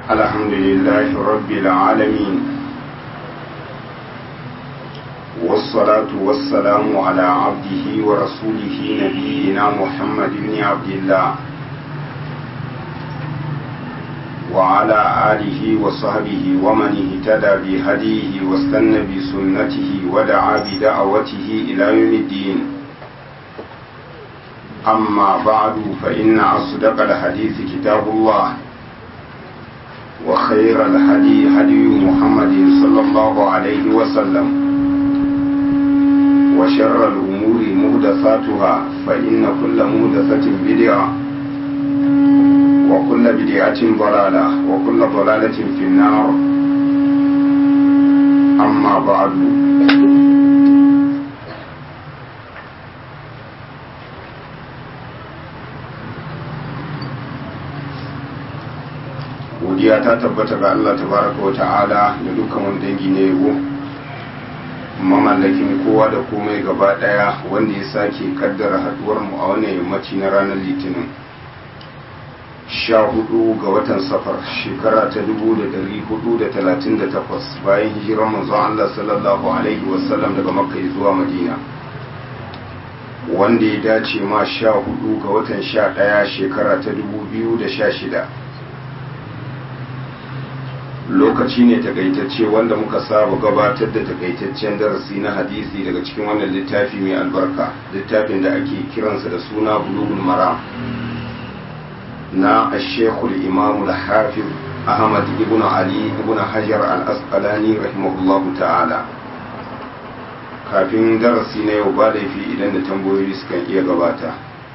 الحمد لله رب العالمين والصلاة والسلام على عبده ورسوله نبينا محمد بن عبد الله وعلى آله وصحبه ومن اهتدى بهديه واستنى بسنته ودعا بدعوته إلى يوم الدين أما بعد فإن أصدق الحديث كتاب الله وخير الهدي هدي محمد صلى الله عليه وسلم وشر الأمور مهدثاتها فإن كل مهدثة بدعة وكل بدعة ضلالة وكل ضلالة في النار أما بعد godiya ta tabbata ga Allah tabaraka wa ta'ala da dukkan wani dangi na yabo mamallakin kowa da komai gaba daya wanda ya sake kaddara haduwar mu a wannan yammaci na ranar litinin sha hudu ga watan safar shekara ta dubu da dari hudu da talatin da takwas bayan hijirar manzon Allah sallallahu alaihi wasallam daga makka zuwa madina wanda ya dace ma sha hudu ga watan sha daya shekara ta dubu biyu da sha shida lokaci ne takaitacce wanda muka saba gabatar da takaitaccen darasi na hadisi daga cikin wannan littafi mai albarka littafin da ake kiransa da suna bulugul mara na ashekul imamu hafiz ahmad ibn ali ibn hajar al-asqalani rahimahullahu ta'ala kafin darasi na yau ba laifi idan da tambayoyi sukan iya gabata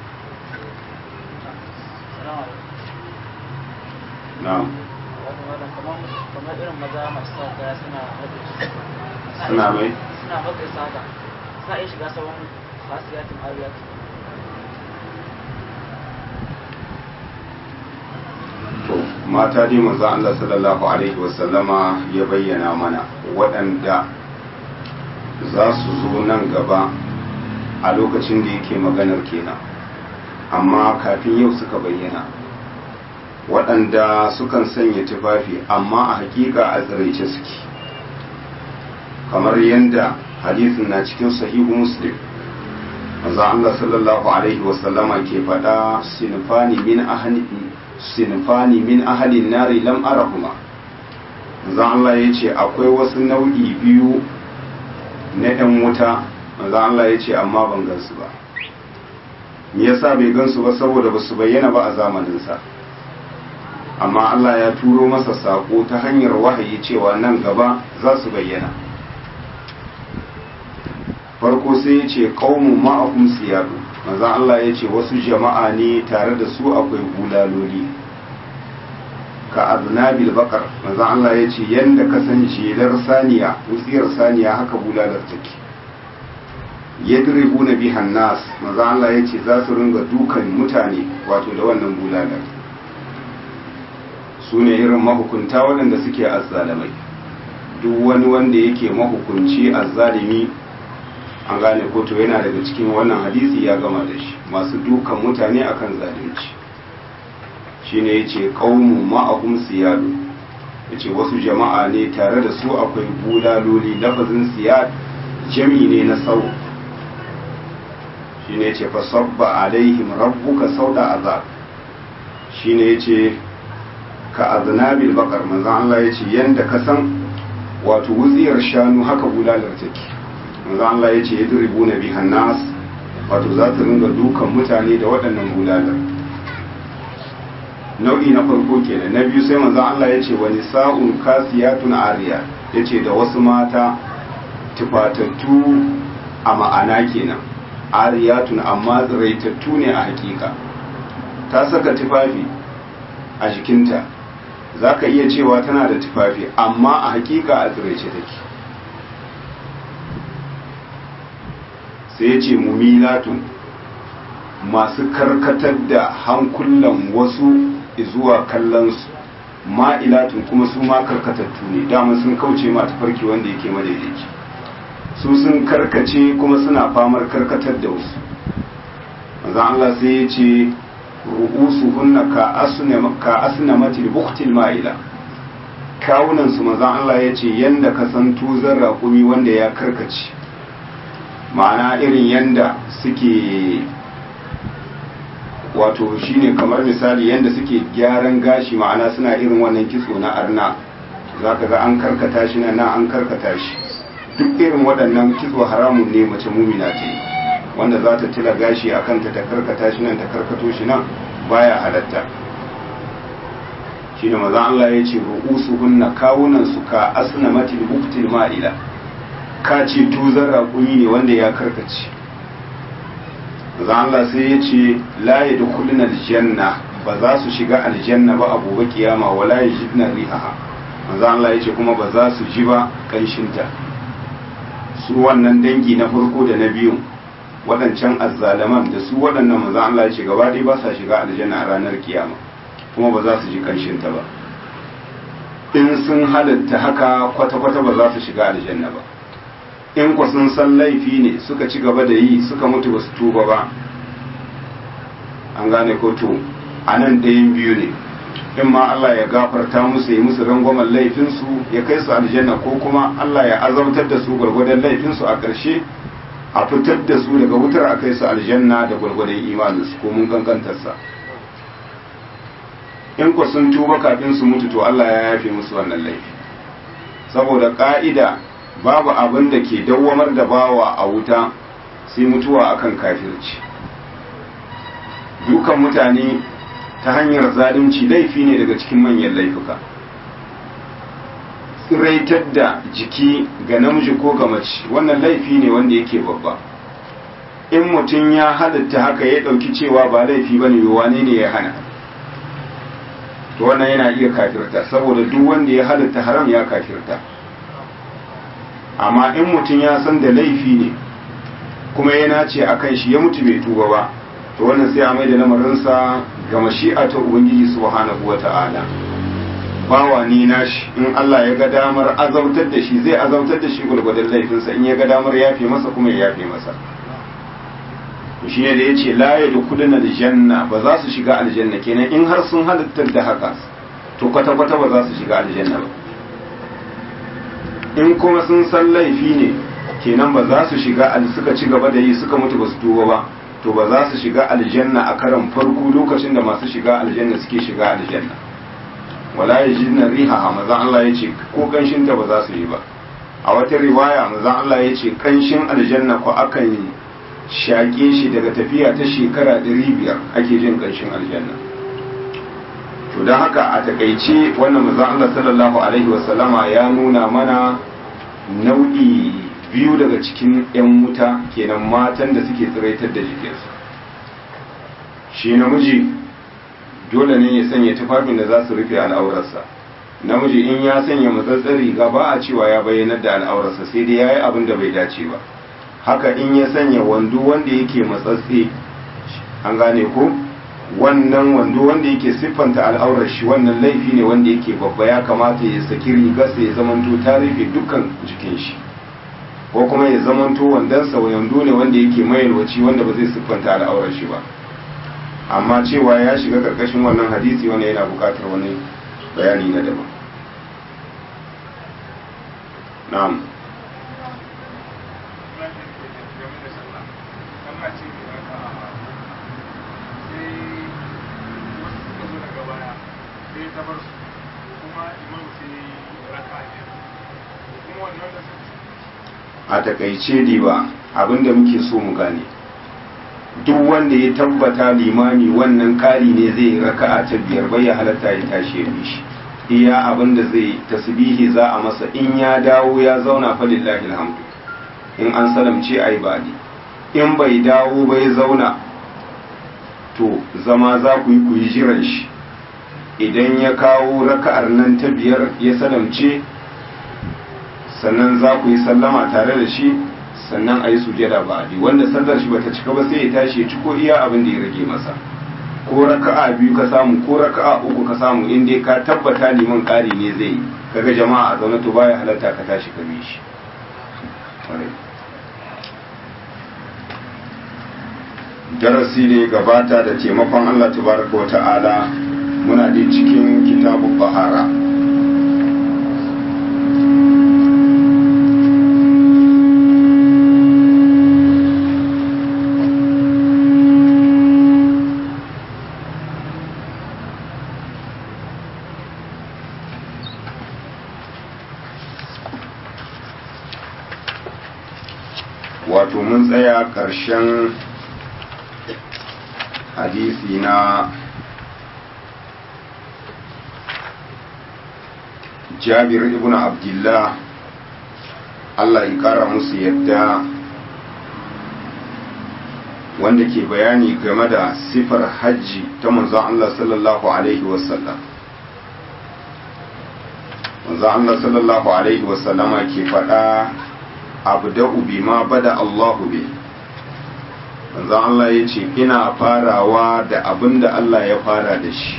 na'am kamar irin maza masu sa kaya suna suna mai suna maka saka suna iya shiga sabon fasiyatin ariyatin to mata dai manzo Allah sallallahu alaihi wasallama ya bayyana mana waɗanda za su zo nan gaba a lokacin da yake maganar kenan amma kafin yau suka bayyana waɗanda sukan sanya tufafi amma a hakika a tsiraice suke kamar yadda hadisin na cikin sahihu muslim manzo Allah sallallahu alaihi wasallama ke faɗa sinfani min ahli sinfani min ahalin nari lam arahuma manzo Allah ya ce akwai wasu nau'i biyu na ɗan wuta manzo Allah ya ce amma ban gansu ba me yasa bai gansu ba saboda ba su bayyana ba a zamaninsa amma Allah ya turo masa sako ta hanyar wahayi cewa nan gaba za su bayyana farko sai ya ce qaumun ma'akum siyadu manzo Allah ya ce wasu jama'a ne tare da su akwai bulaloli ka aznabil bakar manzo Allah ya ce yanda kasance lar saniya wutsiyar saniya haka bulalar take yadribuna bihan nas manzo Allah ya ce za su ringa dukan mutane wato da wannan bulalar su ne irin mahukunta waɗanda suke azzalamai duk wani wanda yake mahukunci azzalimi an gane koto yana daga cikin wannan hadisi ya gama da shi masu dukan mutane akan zalunci shine yace qaumu ma'ahum siyadu yace wasu jama'a ne tare da su akwai bulaloli lafazin siyad jami ne na sau shine yace fa sabba alaihim rabbuka sauda azab shine yace ka aznabil bakar manzon Allah yace yanda ka san wato wutsiyar shanu haka bulalar take manzo Allah ya ce ya duribu na bihan nas wato za ta ringa dukan mutane da waɗannan bulalar nau'i na farko kenan na biyu sai manzo Allah ya ce wani sa'un kasiyatun ariya ya ce da wasu mata tufatattu a ma'ana kenan ariyatun amma tsiraitattu ne a hakika ta saka tufafi a jikinta za ka iya cewa tana da tufafi amma a hakika a tsiraice take sai ya ce mumilatun masu karkatar da hankulan wasu zuwa kallonsu ma'ilatun kuma su ma karkatattu ne dama sun kauce ma tafarki wanda yake madaidaici su sun karkace kuma suna famar karkatar da wasu manzan Allah sai ya ce ru'usu hunna ka asna ka asna matil buqtil ma'ila kawunan su manzon Allah ya ce yanda ka san tuzar raƙumi wanda ya karkace ma'ana irin yanda suke wato shine kamar misali yanda suke gyaran gashi ma'ana suna irin wannan kitso na arna za ka ga an karkata shi nan an karkata shi duk irin waɗannan kitso haramun ne mace mumina ce wanda za ta tila gashi a kanta ta karkata shi nan ta karkato shi nan baya halatta shine maza Allah ya ce ru'usu hunna kawunan su ka asna matil buktil ma'ila ka ce tuzar raƙumi ne wanda ya karkace maza Allah sai ya ce la yadkhuluna aljanna ba za su shiga aljanna ba a gobe kiyama wala yajidna rihaha manzo Allah ya ce kuma ba za su ji ba kanshinta su wannan dangi na farko da na biyun waɗancan azzalaman da su waɗannan manzo Allah ya ce gaba ɗaya ba sa shiga aljanna a ranar kiyama kuma ba za su ji kanshinta ba in sun halatta haka kwata-kwata ba za su shiga aljanna ba in ku sun san laifi ne suka ci gaba da yi suka mutu ba su tuba ba an gane ko to a nan ɗayan biyu ne in ma Allah ya gafarta musu ya musu rangwamen laifinsu ya kai su aljanna ko kuma Allah ya azautar da su gwargwadon laifinsu a ƙarshe a fitar da su daga wutar a kai su aljanna da gwargwadon imaninsu ko mun kankantarsa in ku sun tuba kafin su mutu to Allah ya yafe musu wannan laifi saboda ƙa'ida babu abin da ke dawwamar da bawa a wuta sai mutuwa akan kafirci dukan mutane ta hanyar zalunci laifi ne daga cikin manyan laifuka tsiraitar da jiki ga namiji ko ga mace wannan laifi ne wanda yake babba in mutum ya halatta haka ya ɗauki cewa ba laifi ba ne wane ne ya hana to wannan yana iya kafirta saboda duk wanda ya halatta haram ya kafirta amma in mutum ya san da laifi ne kuma yana ce a kan shi ya mutu bai tuba ba to wannan sai a mai da lamarinsa ga mashi'a ta ubangiji subhanahu wa ta'ala bawa ni nashi in Allah ya ga damar azautar da shi zai azautar da shi gulgudan laifinsa in ya ga damar yafe masa kuma ya yafe masa shi ne da ya ce la ya dukulun aljanna ba za su shiga aljanna kenan in har sun halittar da haka to kwata-kwata ba za su shiga aljanna ba in kuma sun san laifi ne kenan ba za su shiga suka ci gaba da yi suka mutu ba su tuba ba to ba za su shiga aljanna a karan farko lokacin da masu shiga aljanna suke shiga aljanna wala yajidna riha manzon Allah yace ko kanshin ta ba za su yi ba a wata riwaya manzon Allah yace kanshin aljanna ko akan shaƙe shi daga tafiya ta shekara 500 ake jin kanshin aljanna to don haka a takaice wannan manzon Allah sallallahu alaihi wasallama ya nuna mana nau'i biyu daga cikin 'yan wuta kenan matan da suke tsiraitar da jikinsu shi namiji dole ne ya sanya tufafin da za su rufe al'aurarsa namiji in ya sanya matsatsar riga ba a cewa ya bayyanar da al'aurarsa sai dai ya yi abin da bai dace ba haka in ya sanya wando wanda yake matsatse an gane ko wannan wando wanda yake siffanta al'aurar shi wannan laifi ne wanda yake babba ya kamata ya saki rigarsa ya zamanto ta rufe dukkan jikin shi ko kuma ya zamanto wandonsa wando ne wanda yake mayalwaci wanda ba zai siffanta al'aurar shi ba amma cewa ya shiga karkashin wannan hadisi wanda yana bukatar wani bayani na daban na'am a takaice diba abinda muke so mu gane duk wanda ya tabbata limami wannan kari ne zai raka'a ta biyar bai ya halatta ya tashi ya shi iya abinda zai tasbihi za a masa in ya dawo ya zauna fa lillahi alhamdu in an salamce ai badi in bai dawo bai zauna to zama za ku yi ku yi jiran shi idan ya kawo raka'ar nan ta biyar ya salamce sannan za ku yi sallama tare da shi sannan a yi sujada ba a wanda sallar shi bata cika ba sai ya tashi ya ciko iya abin da ya rage masa ko raka'a biyu ka samu ko raka'a uku ka samu in dai ka tabbata liman ƙari ne zai yi kaga jama'a a zaune to baya halatta ka tashi ka bi shi darasi ne gabata da taimakon Allah tabaraka wa ta'ala muna da cikin kitabun bahara tsaya ƙarshen hadisi na jabir ibn abdullah Allah ya kara musu yadda wanda ke bayani game da sifar hajji ta manzon Allah sallallahu alaihi wasallam manzon Allah sallallahu alaihi wasallama ke faɗa abda'u bima bada Allahu bi manzon Allah ya ce ina farawa da abin da Allah ya fara da shi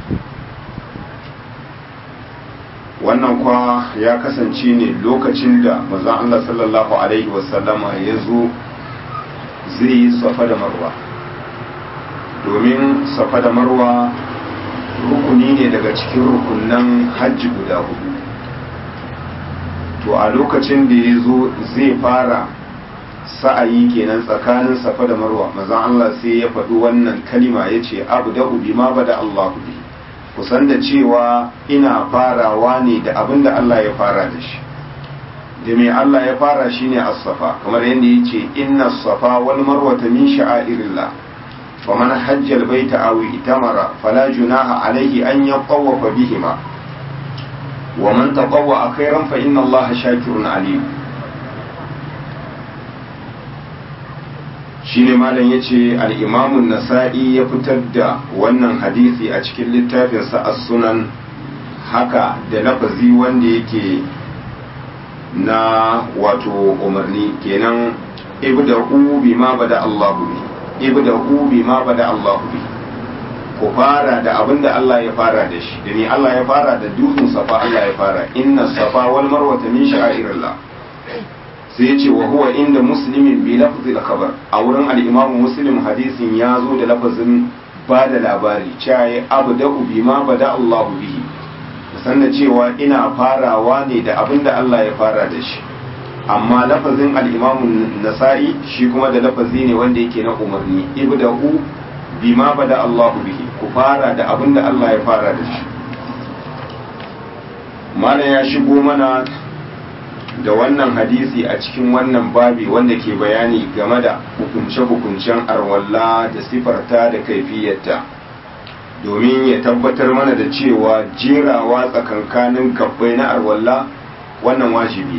wannan kwa ya kasance ne lokacin da manzon Allah sallallahu alaihi wasallama ya zo zai yi safa da marwa domin safa da marwa rukuni ne daga cikin rukunan hajji guda hudu to a lokacin da ya zo zai fara sa'ayi kenan tsakanin safa da marwa mazan Allah sai ya faɗi wannan kalima ya ce abu da ubi ma ba da Allah bi kusan da cewa ina farawa ne da abin da Allah ya fara da shi da mai Allah ya fara shi ne as-safa kamar yadda ya ce inna safa wal marwata min sha'airillah wa man hajjal baita aw itamara fala junaha alayhi an yatawafa bihima wa man tatawwa khairan fa inna Allah shakirun alim shine malam yace al-imam an-nasa'i ya fitar da wannan hadisi a cikin littafinsa as-sunan haka da lafazi wanda yake na wato umarni kenan ibda'u bima bada Allahu bi ibda'u bima bada Allahu bi ku fara da abin da Allah ya fara da shi da ni Allah ya fara da dutsen safa Allah ya fara inna safa wal marwa min sha'irillah sai ya ce wa huwa inda muslimin bi lafzi al-khabar a wurin al-imam muslim hadisin ya zo da lafazin ba da labari cewa abda'u bima bada Allahu bihi sannan cewa ina farawa ne da abin da Allah ya fara da shi amma lafazin al'imamun nasa'i shi kuma da lafazi ne wanda yake na umarni ibda'u bima bada Allahu bihi ku fara da abin da Allah ya fara da shi malam ya shigo mana da wannan hadisi a cikin wannan babi wanda ke bayani game da hukunce-hukuncen arwalla da sifarta da kaifiyarta domin ya tabbatar mana da cewa jerawa tsakankanin gabbai na arwalla wannan wajibi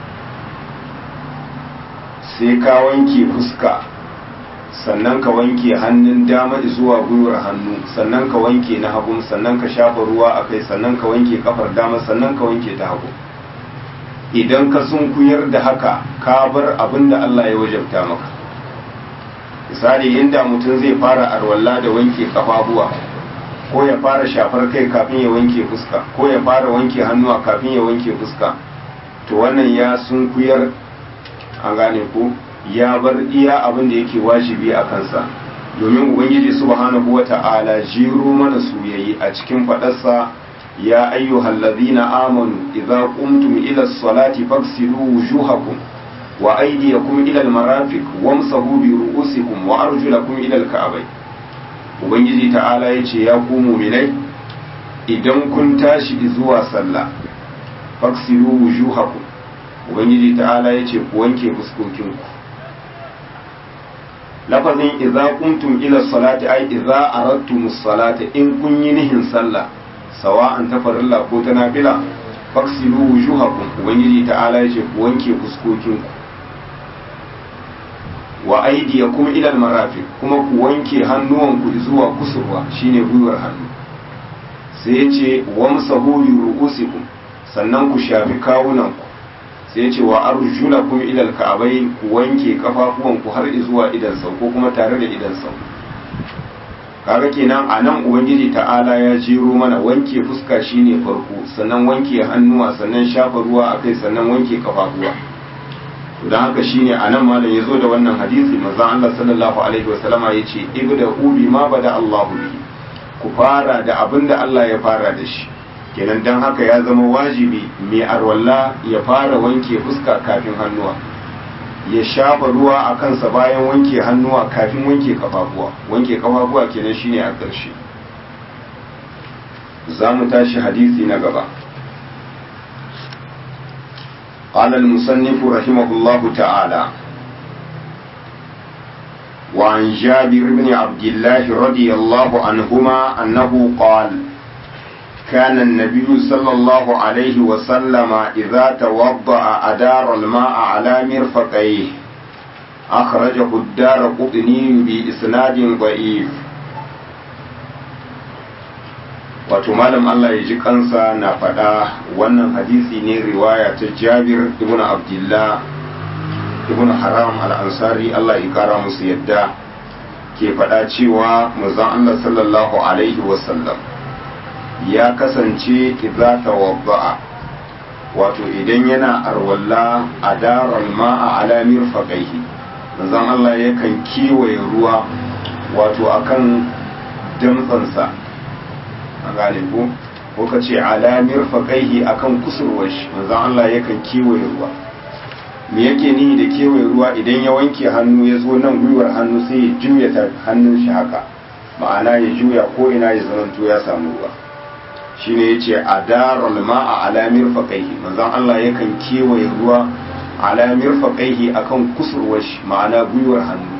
sai ka wanke fuska sannan ka wanke hannun dama zuwa gwiwar hannu sannan ka wanke na hagu sannan ka shafa ruwa a kai sannan ka wanke kafar dama sannan ka wanke ta hagu idan ka sunkuyar da haka ka bar abin da Allah ya wajabta maka misali inda mutum zai fara arwalla da wanke kafafuwa ko ya fara shafar kai kafin ya wanke fuska ko ya fara wanke hannuwa kafin ya wanke fuska to wannan ya sunkuyar an gane ko ya bar iya abin da yake wajibi a kansa domin ubangiji subhanahu wata'ala jiro mana soyayyi a cikin fadarsa ya ayyuhal ladhina amanu idza qumtum ila as-salati faghsilu wujuhakum wa aydiyakum ila al-marafiq wamsahu bi ru'usikum wa arjulakum ila al-ka'bayn ubangiji ta'ala yace ya ku mu'minai idan kun tashi zuwa sallah faghsilu wujuhakum ubangiji ta'ala yace ku wanke fuskokinku lafazin idza kuntum ila salati ai idza aradtum salata in kun yi nihin sallah sawa'an ta farilla ko ta nafila faksilu wujuhakum ubangiji ta'ala yace ku wanke fuskokinku wa aydiyakum ila almarafiq kuma ku wanke hannuwanku zuwa kusurwa shine gwiwar hannu sai yace wamsahu bi ru'usikum sannan ku shafi kawunanku sai ce wa arjulakum ila alka'bai ku wanke kafafuwanku har zuwa idan sau ko kuma tare da idan sau kaga kenan a nan ubangiji ta'ala ya jero mana wanke fuska shine farko sannan wanke hannuwa sannan shafa ruwa akai sannan wanke kafafuwa don haka shine a nan malam ya zo da wannan hadisi manzo Allah sallallahu alaihi wasallama yace ibda ubi ma bada Allahu bi ku fara da abinda Allah ya fara da shi kenan don haka ya zama wajibi mai arwalla ya fara wanke fuska kafin hannuwa ya shafa ruwa a kansa bayan wanke hannuwa kafin wanke kafafuwa wanke kafafuwa kenan shine a ƙarshe za mu tashi hadisi na gaba قال المصنف رحمه الله تعالى وعن جابر بن عبد الله رضي الله عنهما أنه قال كان النبي صلى الله عليه وسلم إذا توضأ أدار الماء على مرفقيه أخرجه الدار قطني بإسناد ضعيف wato malam Allah ya ji kansa na faɗa wannan hadisi ne riwaya ta Jabir ibn Abdullah ibn Haram al-Ansari Allah ya kara musu yadda ke faɗa cewa manzon Allah sallallahu alaihi wasallam ya kasance idza tawadda'a wato idan yana arwalla a daral ma'a ala mirfaqaihi manzon Allah yakan kiwaye ruwa wato akan damtsansa a gane ko ko ka ce ala mirfaqaihi akan kusurwar shi manzon Allah yakan kiwaye ruwa me yake ni da kewaye ruwa idan ya wanke hannu ya zo nan gwiwar hannu sai ya juya ta hannun shi haka ma'ana ya juya ko ina ya zamanto ya samu ruwa shine yace adarul ma'a ala mirfaqaihi manzon Allah yakan kewaye ruwa ala mirfaqaihi akan kusurwar shi ma'ana gwiwar hannu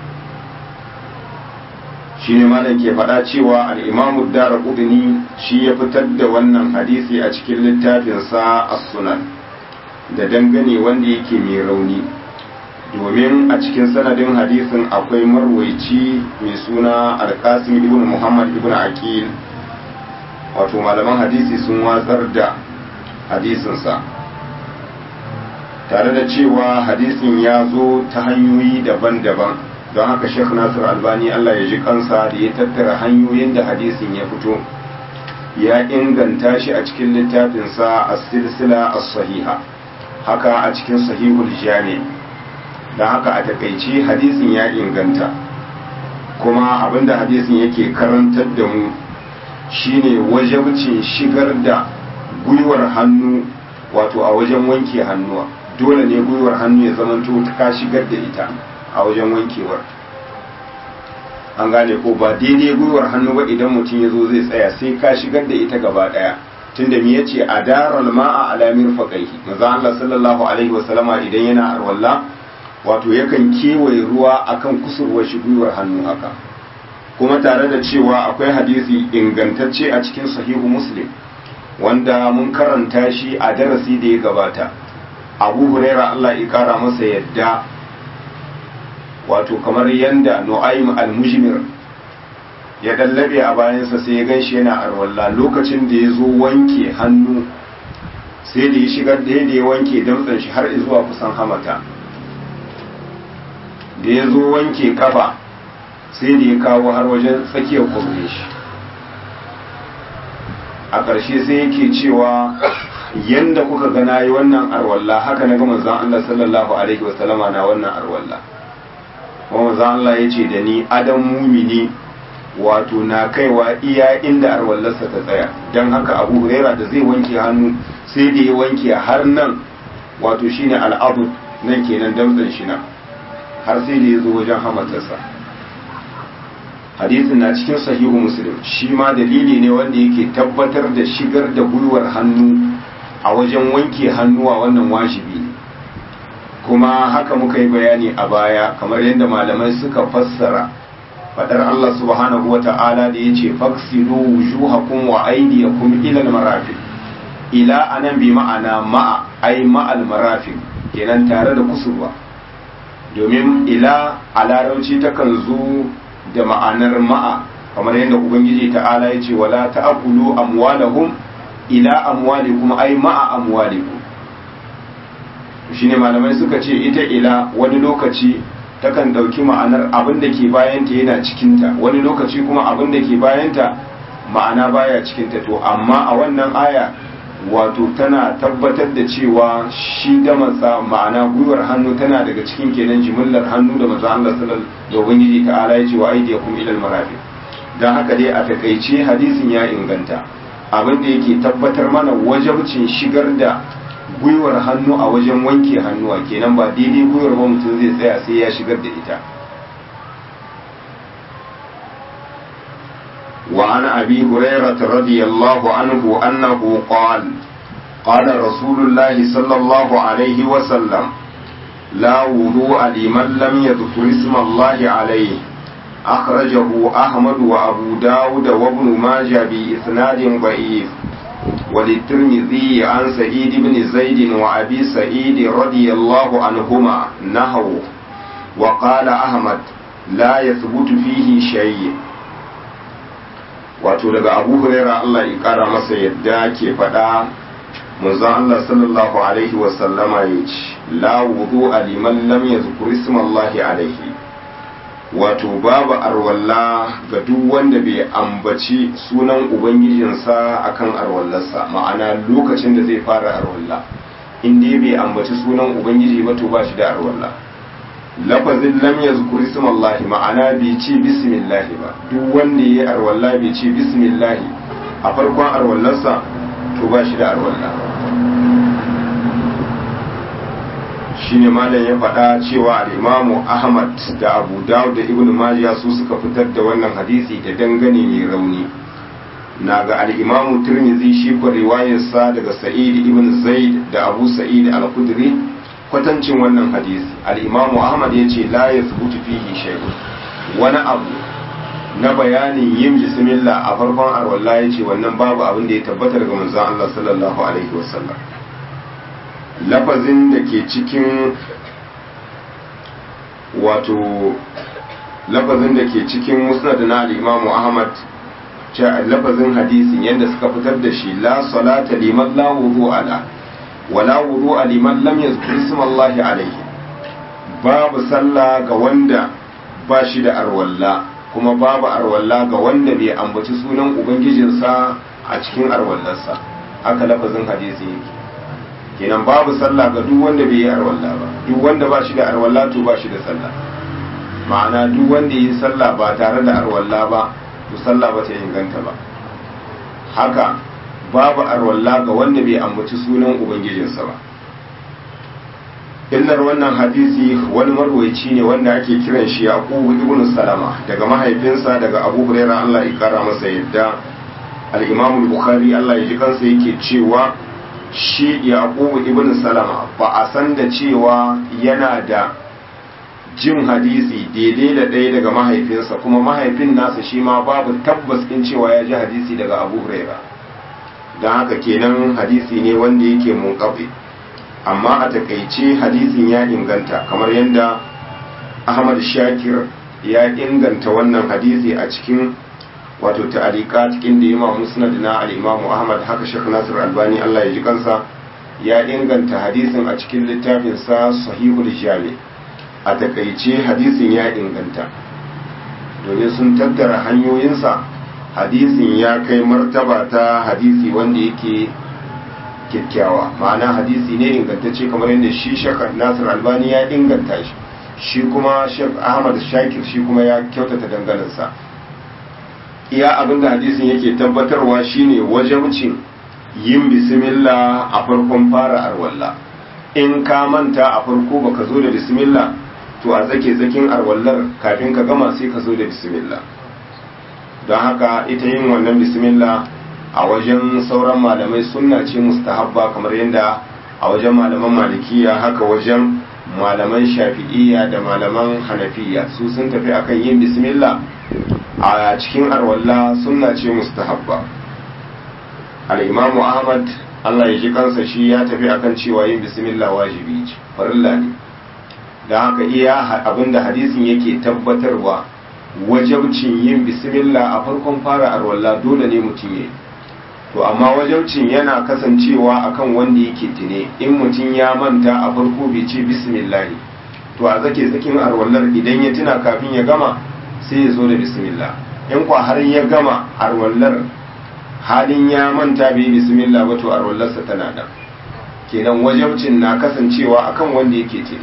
shine malam ke faɗa cewa al-Imam ad-Darqutni shi ya fitar da wannan hadisi a cikin littafin sa As-Sunan da dangane wanda yake mai rauni domin a cikin sanadin hadisin akwai marwaici mai suna Al-Qasim ibn Muhammad ibn Aqil wato malaman hadisi sun watsar da hadisinsa tare da cewa hadisin ya zo ta hanyoyi daban-daban don haka sheikh nasir albani allah ya ji kansa da ya tattara hanyoyin da hadisin ya fito ya inganta shi a cikin littafinsa a silsila a sahiha haka a cikin sahihul jami don haka a takaice hadisin ya inganta kuma abinda hadisin yake karantar da mu shine wajabcin shigar da gwiwar hannu wato a wajen wanke hannuwa dole ne gwiwar hannu ya zamanto ka shigar da ita a wajen wankewar an gane ko ba daidai gwiwar hannu ba idan mutum ya zo zai tsaya sai ka shigar da ita gaba daya tunda me yace a daral ma'a alamir faqaihi manzo Allah sallallahu alaihi wasallama idan yana arwalla wato yakan kewaye ruwa akan kusurwar shi gwiwar hannu haka kuma tare da cewa akwai hadisi ingantacce a cikin sahihu muslim wanda mun karanta shi a darasi da ya gabata abu huraira Allah ya kara masa yadda wato kamar yanda nu'aym al-mujmir ya dallabe a bayansa sai ya ganshi yana arwalla lokacin da ya zo wanke hannu sai da ya shigar da ya wanke damtsan shi har zuwa kusan hamata da ya zo wanke kafa sai da ya kawo har wajen tsakiyar kwamre shi a ƙarshe sai yake cewa yanda kuka gana yi wannan arwalla haka na gama zan Allah sallallahu alaihi wasallama na wannan arwalla kuma zan Allah ya ce da ni adam mumini wato na kaiwa iya inda arwallarsa ta tsaya don haka abu huraira da zai wanke hannu sai da ya wanke har nan wato shine al'abu nan kenan damtsan shi nan har sai da ya zo wajen hamatarsa hadisin na cikin sahihu muslim shi ma dalili ne wanda yake tabbatar da shigar da gwiwar hannu a wajen wanke hannuwa wannan wajibi ne kuma haka muka yi bayani a baya kamar yadda malamai suka fassara fadar Allah subhanahu wata'ala da ya ce faksilu wujuhakum wa aydiyakum ila al-marafiq ila anan bi ma'ana ma'a ai ma'al marafiq kenan tare da kusurwa domin ila a larauci takan zo da ma'anar ma'a kamar yadda ubangiji ta'ala ya ce wala ta'kulu amwalahum ila amwalikum ai ma'a amwalikum shine malamai suka ce ita ila wani lokaci takan dauki ma'anar abin da ke bayanta yana cikinta wani lokaci kuma abin da ke bayanta ma'ana baya cikinta to amma a wannan aya wato tana tabbatar da cewa shi da matsa ma'ana gwiwar hannu tana daga cikin kenan jimillar hannu da maza Allah sallallahu da ubangiji ta'ala ya ce wa aidiyakum ila al-marafiq dan haka dai a takaice hadisin ya inganta abin da yake tabbatar mana wajabcin shigar da gwiwar hannu a wajen wanke hannuwa kenan ba daidai gwiwar ba mutum zai tsaya sai ya shigar da ita وعن أبي هريرة رضي الله عنه أنه قال قال رسول الله صلى الله عليه وسلم لا وضوء لمن لم يذكر اسم الله عليه أخرجه أحمد وأبو داود وابن ماجه بإسناد ضعيف وللترمذي عن سعيد بن زيد وأبي سعيد رضي الله عنهما نهوا وقال أحمد لا يثبت فيه شيء wato daga abu huraira Allah ya kara masa yadda ke faɗa manzon Allah sallallahu alaihi wasallama ya ce la wudu a liman lam yazkur ismallahi alaihi wato babu arwalla ga duk wanda bai ambaci sunan ubangijinsa akan arwallarsa ma'ana lokacin da zai fara arwalla in dai bai ambaci sunan ubangiji ba to ba shi da arwalla lafazin lam yazkur ismallahi ma'ana bai ce bismillahi ba duk wanda yayi arwalla bai ce bismillahi a farkon arwallarsa to ba shi da arwalla shine malam ya faɗa cewa al-imamu ahmad da abu dawud da ibnu majah su suka fitar da wannan hadisi da dangane mai rauni na ga al-imamu tirmidhi shi ko riwayarsa daga sa'id ibn zaid da abu sa'id al-khudri kwatancin wannan hadisi al-imamu ahmad ya ce la yathbutu fihi shay'un wani abu na bayanin yin bismillah a farkon arwalla ya ce wannan babu abin da ya tabbata daga manzon Allah sallallahu alaihi wasallam lafazin da ke cikin wato lafazin da ke cikin musnad na al-imamu ahmad lafazin hadisin yadda suka fitar da shi la salata liman la wudu ala wala wudu liman lam yazkur isma Allah alayhi babu sallah ga wanda ba shi da arwalla kuma babu arwalla ga wanda bai ambaci sunan ubangijinsa a cikin arwallarsa haka lafazin hadisi yake kenan babu sallah ga duk wanda bai yi arwalla ba duk wanda ba shi da arwalla to ba shi da sallah ma'ana duk wanda yi sallah ba tare da arwalla ba to sallah ba ta inganta ba haka babu arwalla ga wanda bai ambaci sunan ubangijinsa ba illar wannan hadisi wani marwaici ne wanda ake kiran shi yaqubu ibn salama daga mahaifinsa daga abu huraira Allah ya kara masa yadda al-imam bukhari Allah ya ji kansa yake cewa shi yaqubu ibn salama ba a san da cewa yana da jin hadisi daidai da ɗaya daga mahaifinsa kuma mahaifin nasa shi ma babu tabbas in cewa ya ji hadisi daga abu huraira don haka kenan hadisi ne wanda yake munkaɓe amma a takaice hadisin ya inganta kamar yadda ahmad shakir ya inganta wannan hadisi a cikin wato ta'alika cikin da yima musnad na al-imamu ahmad haka shek nasir albani allah ya ji kansa ya inganta hadisin a cikin littafin sa sahihul jami a takaice hadisin ya inganta domin sun tattara hanyoyinsa hadisin ya kai martaba ta hadisi wanda yake kyakkyawa ma'ana hadisi ne ingantacce kamar yadda shi shekar nasir albani ya inganta shi shi kuma shek ahmad shakir shi kuma ya kyautata danganansa iya abinda hadisin yake tabbatarwa shine wajabcin yin bismillah a farkon fara arwalla in ka manta a farko baka zo da bismillah to a zake zakin arwallar kafin ka gama sai ka zo da bismillah don haka ita yin wannan bismillah a wajen sauran malamai sunna ce mustahabba kamar yadda a wajen malaman malikiya haka wajen malaman shafi'iyya da malaman hanafiya su sun tafi akan yin bismillah a cikin arwalla sunna ce mustahabba al-imamu ahmad Allah ya ji kansa shi ya tafi akan cewa yin bismillah wajibi ce farilla ne da haka iya abinda hadisin yake tabbatarwa wajabcin yin bismillah a farkon fara arwalla dole ne mutum ya to amma wajabcin yana kasancewa akan wanda yake tune in mutum ya manta a farko bai ce bismillah to a zake tsakin arwallar idan ya tuna kafin ya gama sai ya zo da bismillah in kwa har ya gama arwallar halin ya manta bai bismillah ba to arwallarsa tana da kenan wajabcin na kasancewa akan wanda yake tune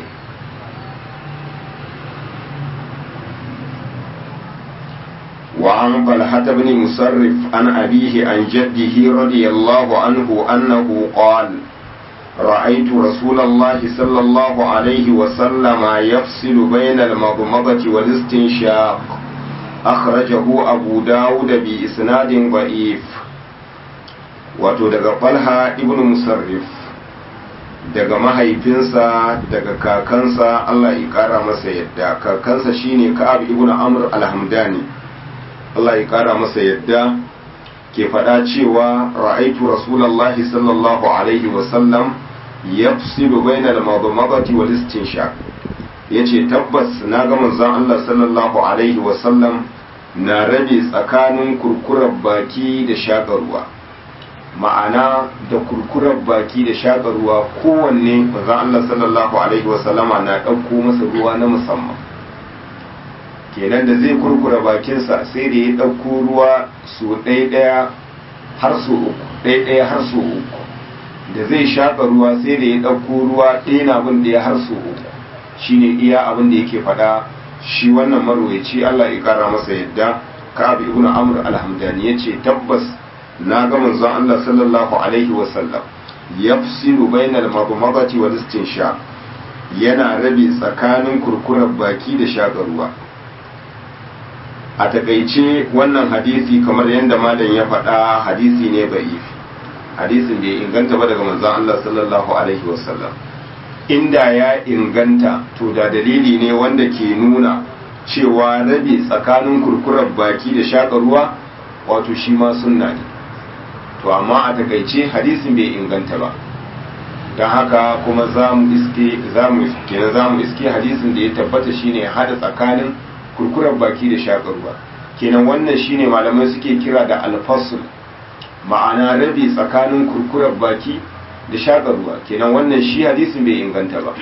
وعن طلحة بن مسرف عن أبيه عن جده رضي الله عنه أنه قال رأيت رسول الله صلى الله عليه وسلم يفصل بين المضمضة والاستنشاق أخرجه أبو داود بإسناد ضعيف وتدق طلحة ابن مسرف daga mahaifinsa daga kakansa Allah ya kara masa yadda kakansa shine Ka'ab ibn Amr al-Hamdani Allah ya kara masa yadda ke faɗa cewa ra'aitu rasulullahi sallallahu alaihi wa sallam yafsilu bainal madmadati wal istinshaq yace tabbas na ga manzon Allah sallallahu alaihi wa sallam na rabe tsakanin kurkurar baki da shakarwa ma'ana da kurkurar baki da shakarwa kowanne manzon Allah sallallahu alaihi wa sallama na ɗauko masa ruwa na musamman kenan da zai kurkura bakinsa sai da ya ɗauko ruwa su ɗaya har su uku ɗaya har su uku da zai shaƙa ruwa sai da ya ɗauko ruwa ɗaya na abin da ya har su uku shine iya abin da yake faɗa shi wannan marwayaci Allah ya ƙara masa yadda Ka'ab ibn Amr al-Hamdani yace tabbas na ga manzon Allah sallallahu alaihi wa sallam yafsilu bainal madmadati wal istinsha yana rabe tsakanin kurkurar baki da shaƙa ruwa a takaice wannan hadisi kamar yadda malam ya faɗa hadisi ne ba'ifi hadisin da ya inganta ba daga manzon Allah sallallahu alaihi wasallam inda ya inganta to da dalili ne wanda ke nuna cewa rabe tsakanin kurkurar baki da shaƙa ruwa wato shi ma sunna ne to amma a takaice hadisin bai inganta ba don haka kuma za mu iske za mu iske hadisin da ya tabbata shine hada tsakanin kurkurar baki da shakarwa kenan wannan shine malamai suke kira da alfasul ma'ana rabi tsakanin kurkurar baki da shakarwa kenan wannan shi hadisin bai inganta ba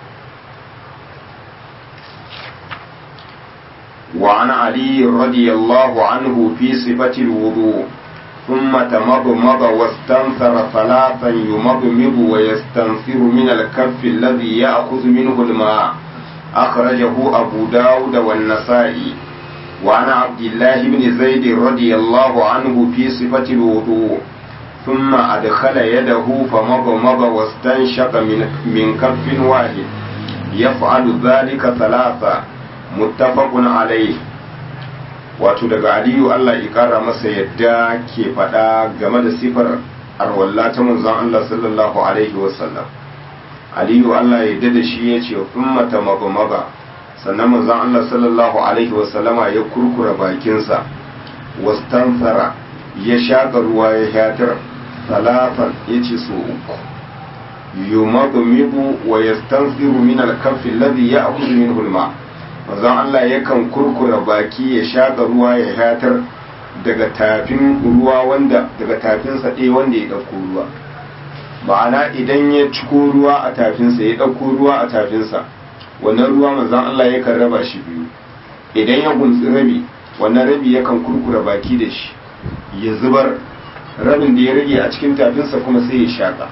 وعن علي رضي الله عنه في صفة الوضوء ثم تمضمض واستنثر ثلاثا يمضمض ويستنثر من الكف الذي يأخذ منه الماء أخرجه أبو داود والنسائي وعن عبد الله بن زيد رضي الله عنه في صفة الوضوء ثم أدخل يده فمضمض واستنشق من, من كف واحد يفعل ذلك ثلاثة متفق عليه wato daga aliyu Allah ya kara masa yadda ke faɗa game da sifar arwalla ta manzon Allah sallallahu alaihi wasallam aliyu Allah ya da shi ya ce ummata magamaga sannan manzon Allah sallallahu alaihi wasallama ya kurkura bakinsa wastanfara ya shaƙa ruwa ya hatar talatan ya ce so uku yumagumibu wa yastanfiru min al-kaffi alladhi ya'khudhu minhu al-ma manzon Allah yakan kurkura baki ya shaƙa ruwa ya hatar daga tafin ruwa wanda daga tafinsa ɗaya wanda ya ɗauko ruwa ma'ana idan ya ciko ruwa a tafinsa ya ɗauko ruwa a tafinsa wannan ruwa manzan Allah yakan raba shi biyu idan ya gunsi rabi wannan rabi yakan kurkura baki da shi ya zubar rabin da ya rage a cikin tafinsa kuma sai ya shaƙa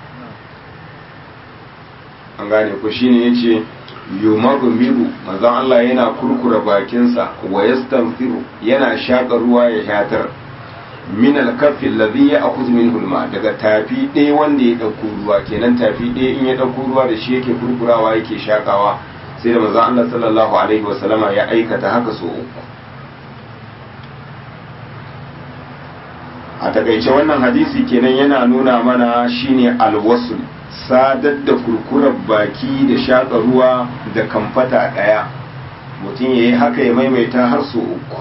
an gane ku shine ya ce yumaru miru manzan Allah yana kurkura bakinsa wa yastanfiru yana shaƙa ruwa ya shatar min alkafin ladhi ya akhudhu minhu alma daga tafi ɗaya wanda ya ɗauko ruwa kenan tafi ɗaya in ya ɗauko ruwa da shi yake kurkurawa yake shakawa sai da manzon Allah sallallahu alaihi wasallama ya aikata haka so uku a takaice wannan hadisi kenan yana nuna mana shine alwasul sadar da kurkurar baki da shaka ruwa da kamfata ɗaya mutum ya yi haka ya maimaita har so uku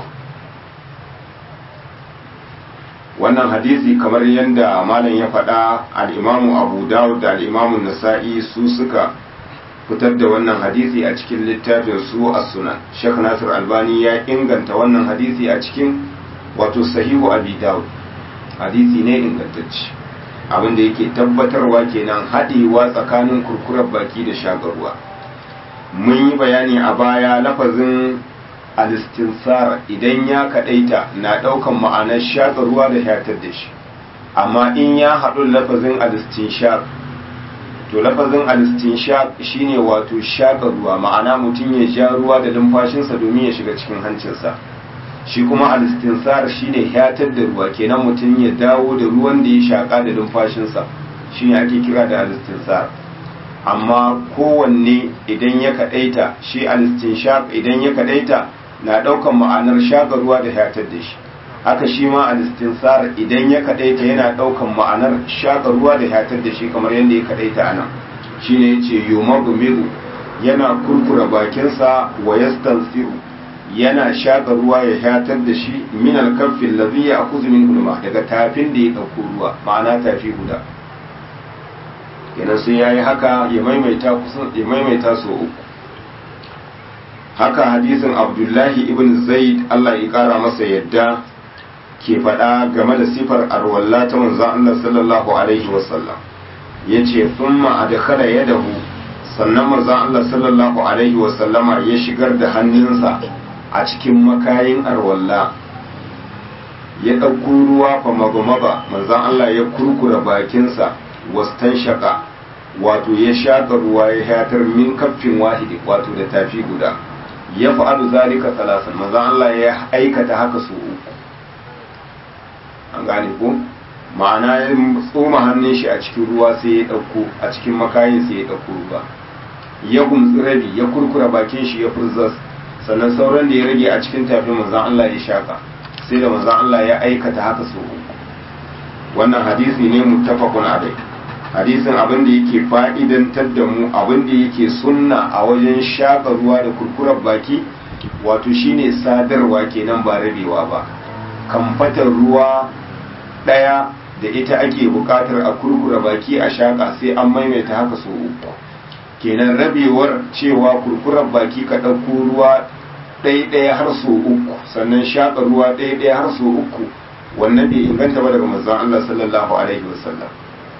wannan hadisi kamar yadda malam ya faɗa al'imamu abu dawud da al'imamun nasa'i su suka fitar da wannan hadisi a cikin littafin su a sunan shek nasir albani ya inganta wannan hadisi a cikin wato sahihu abi dawud hadisi ne ingantacce abinda yake tabbatarwa kenan haɗewa tsakanin kurkurar baki da shagarwa mun yi bayani a baya lafazin alistinsar idan ya kadaita na daukan ma'anar shaƙa ruwa da shatar da shi amma in ya haɗu lafazin alistinshaq to lafazin alistinshaq shine wato shaƙa ruwa ma'ana mutum ya ja ruwa da numfashinsa domin ya shiga cikin hancinsa shi kuma alistinsar shine shatar da ruwa kenan mutum ya dawo da ruwan da ya shaƙa da numfashinsa shine ake kira da alistinsar amma kowanne idan ya kadaita shi alistinshaq idan ya kadaita na daukan ma'anar shaƙa ruwa da hayatar da shi haka shi ma al-istinsar idan ya kadaita yana daukan ma'anar shaka ruwa da hatar da shi kamar yadda ya kadaita anan shine yace yumagu migu yana kurkura bakinsa wa yastansiru yana shaka ruwa ya hatar da shi min al-kaffin ladhi ya'khudhu min hulma daga tafin da ya dauko ruwa ma'ana tafi guda kenan sai yayi haka ya maimaita kusan ya maimaita so uku haka hadisin abdullahi ibn zaid Allah ya kara masa yadda ke faɗa game da sifar arwalla ta manzon Allah sallallahu alaihi wasallam yace thumma adkhala yadahu sannan manzon Allah sallallahu alaihi wasallama ya shigar da hannunsa a cikin makayin arwalla ya ɗauko ruwa fa magumaba manzon Allah ya kurkura bakinsa wastan shaka wato ya shaƙa ruwa ya hatar min kaffin wahidi wato da tafi guda ya fa'alu zalika salasan manzon Allah ya aikata haka su uku an gane ko ma'ana ya tsoma hannun shi a cikin ruwa sai ya ɗauko a cikin makayin sai ya ɗauko ruwa ya gumtsi rabi ya kurkura bakin shi ya furzas sannan sauran da ya rage a cikin tafin manzon Allah ya shaka sai da manzon Allah ya aikata haka su uku wannan hadisi ne muttafaqun alai hadisin abin da yake fa'idantar da mu abin da yake sunna a wajen shaka ruwa da kurkurar baki wato shine sadarwa kenan ba rabewa ba kamfatar ruwa ɗaya da ita ake buƙatar a kurkura baki a shaƙa sai an maimaita haka so uku kenan rabewar cewa kurkurar baki ka ɗauko ruwa ɗaya har so uku sannan shaƙa ruwa ɗaya har so uku wannan bai inganta ba daga manzon Allah sallallahu alaihi wasallam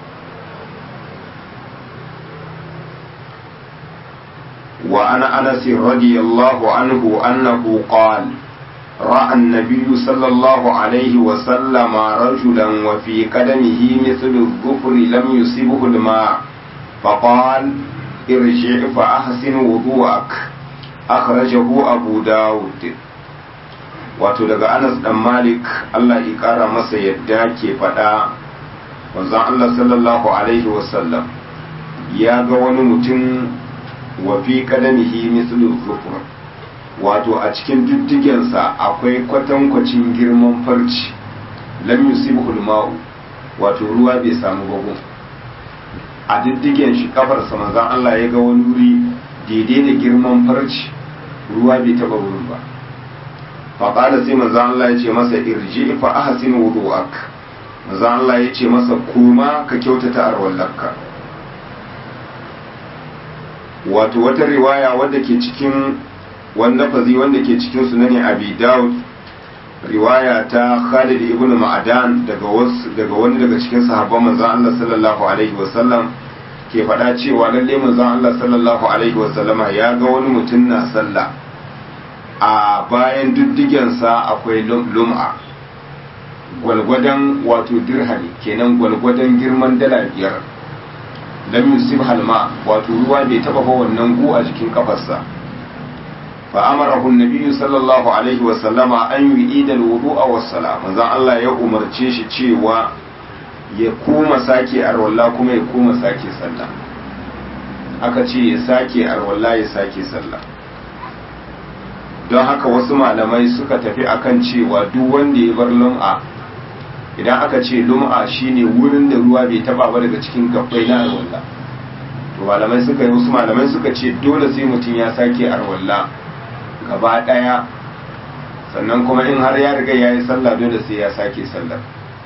وعن أنس رضي الله عنه أنه قال رأى النبي صلى الله عليه وسلم رجلا وفي قدمه مثل الظفر لم يصبه الماء فقال ارجع فأحسن وضوءك أخرجه أبو داود wato daga Anas dan Malik Allah ya kara masa yadda ke faɗa wanzan Allah sallallahu alaihi wasallam ya ga wani mutum wa fi kadamihi mislu zufur wato a cikin diddigensa akwai kwatankwacin girman farci lam yusibhu ma'u wato ruwa bai samu bagun a diddigen shi kafarsa manzon Allah ya ga wani wuri daidai da girman farci ruwa bai taba wurin ba faƙada sai manzon Allah ya ce masa irji fa ahsin wudu'ak manzon Allah ya ce masa kuma ka kyautata arwallarka wato wata riwaya wadda ke cikin wanda fazi wanda ke cikin sunani abi daud riwaya ta khalid ibn ma'adan daga wasu daga wani daga cikin sahabban manzon Allah sallallahu alaihi wasallam ke faɗa cewa lalle manzon Allah sallallahu alaihi wasallama ya ga wani mutum na sallah a bayan diddigensa akwai lum'a gwalgwadon wato dirhami kenan gwalgwadon girman dala biyar lam yusib halma wato ruwa bai taba ba wannan gu a jikin kafarsa fa amarahu an sallallahu alaihi wa sallama an yu'ida al-wudu'a was-salam manzo Allah ya umarce shi cewa ya kuma sake arwalla kuma ya kuma sake sallah aka ce ya sake arwalla ya sake sallah don haka wasu malamai suka tafi akan cewa duk wanda ya bar lum'a idan aka ce lum'a shine wurin da ruwa bai taba ba daga cikin gabbai na arwalla to malamai suka yi wasu malamai suka ce dole sai mutum ya sake arwalla gaba daya sannan kuma in har ya riga ya yi sallah dole sai ya sake sallah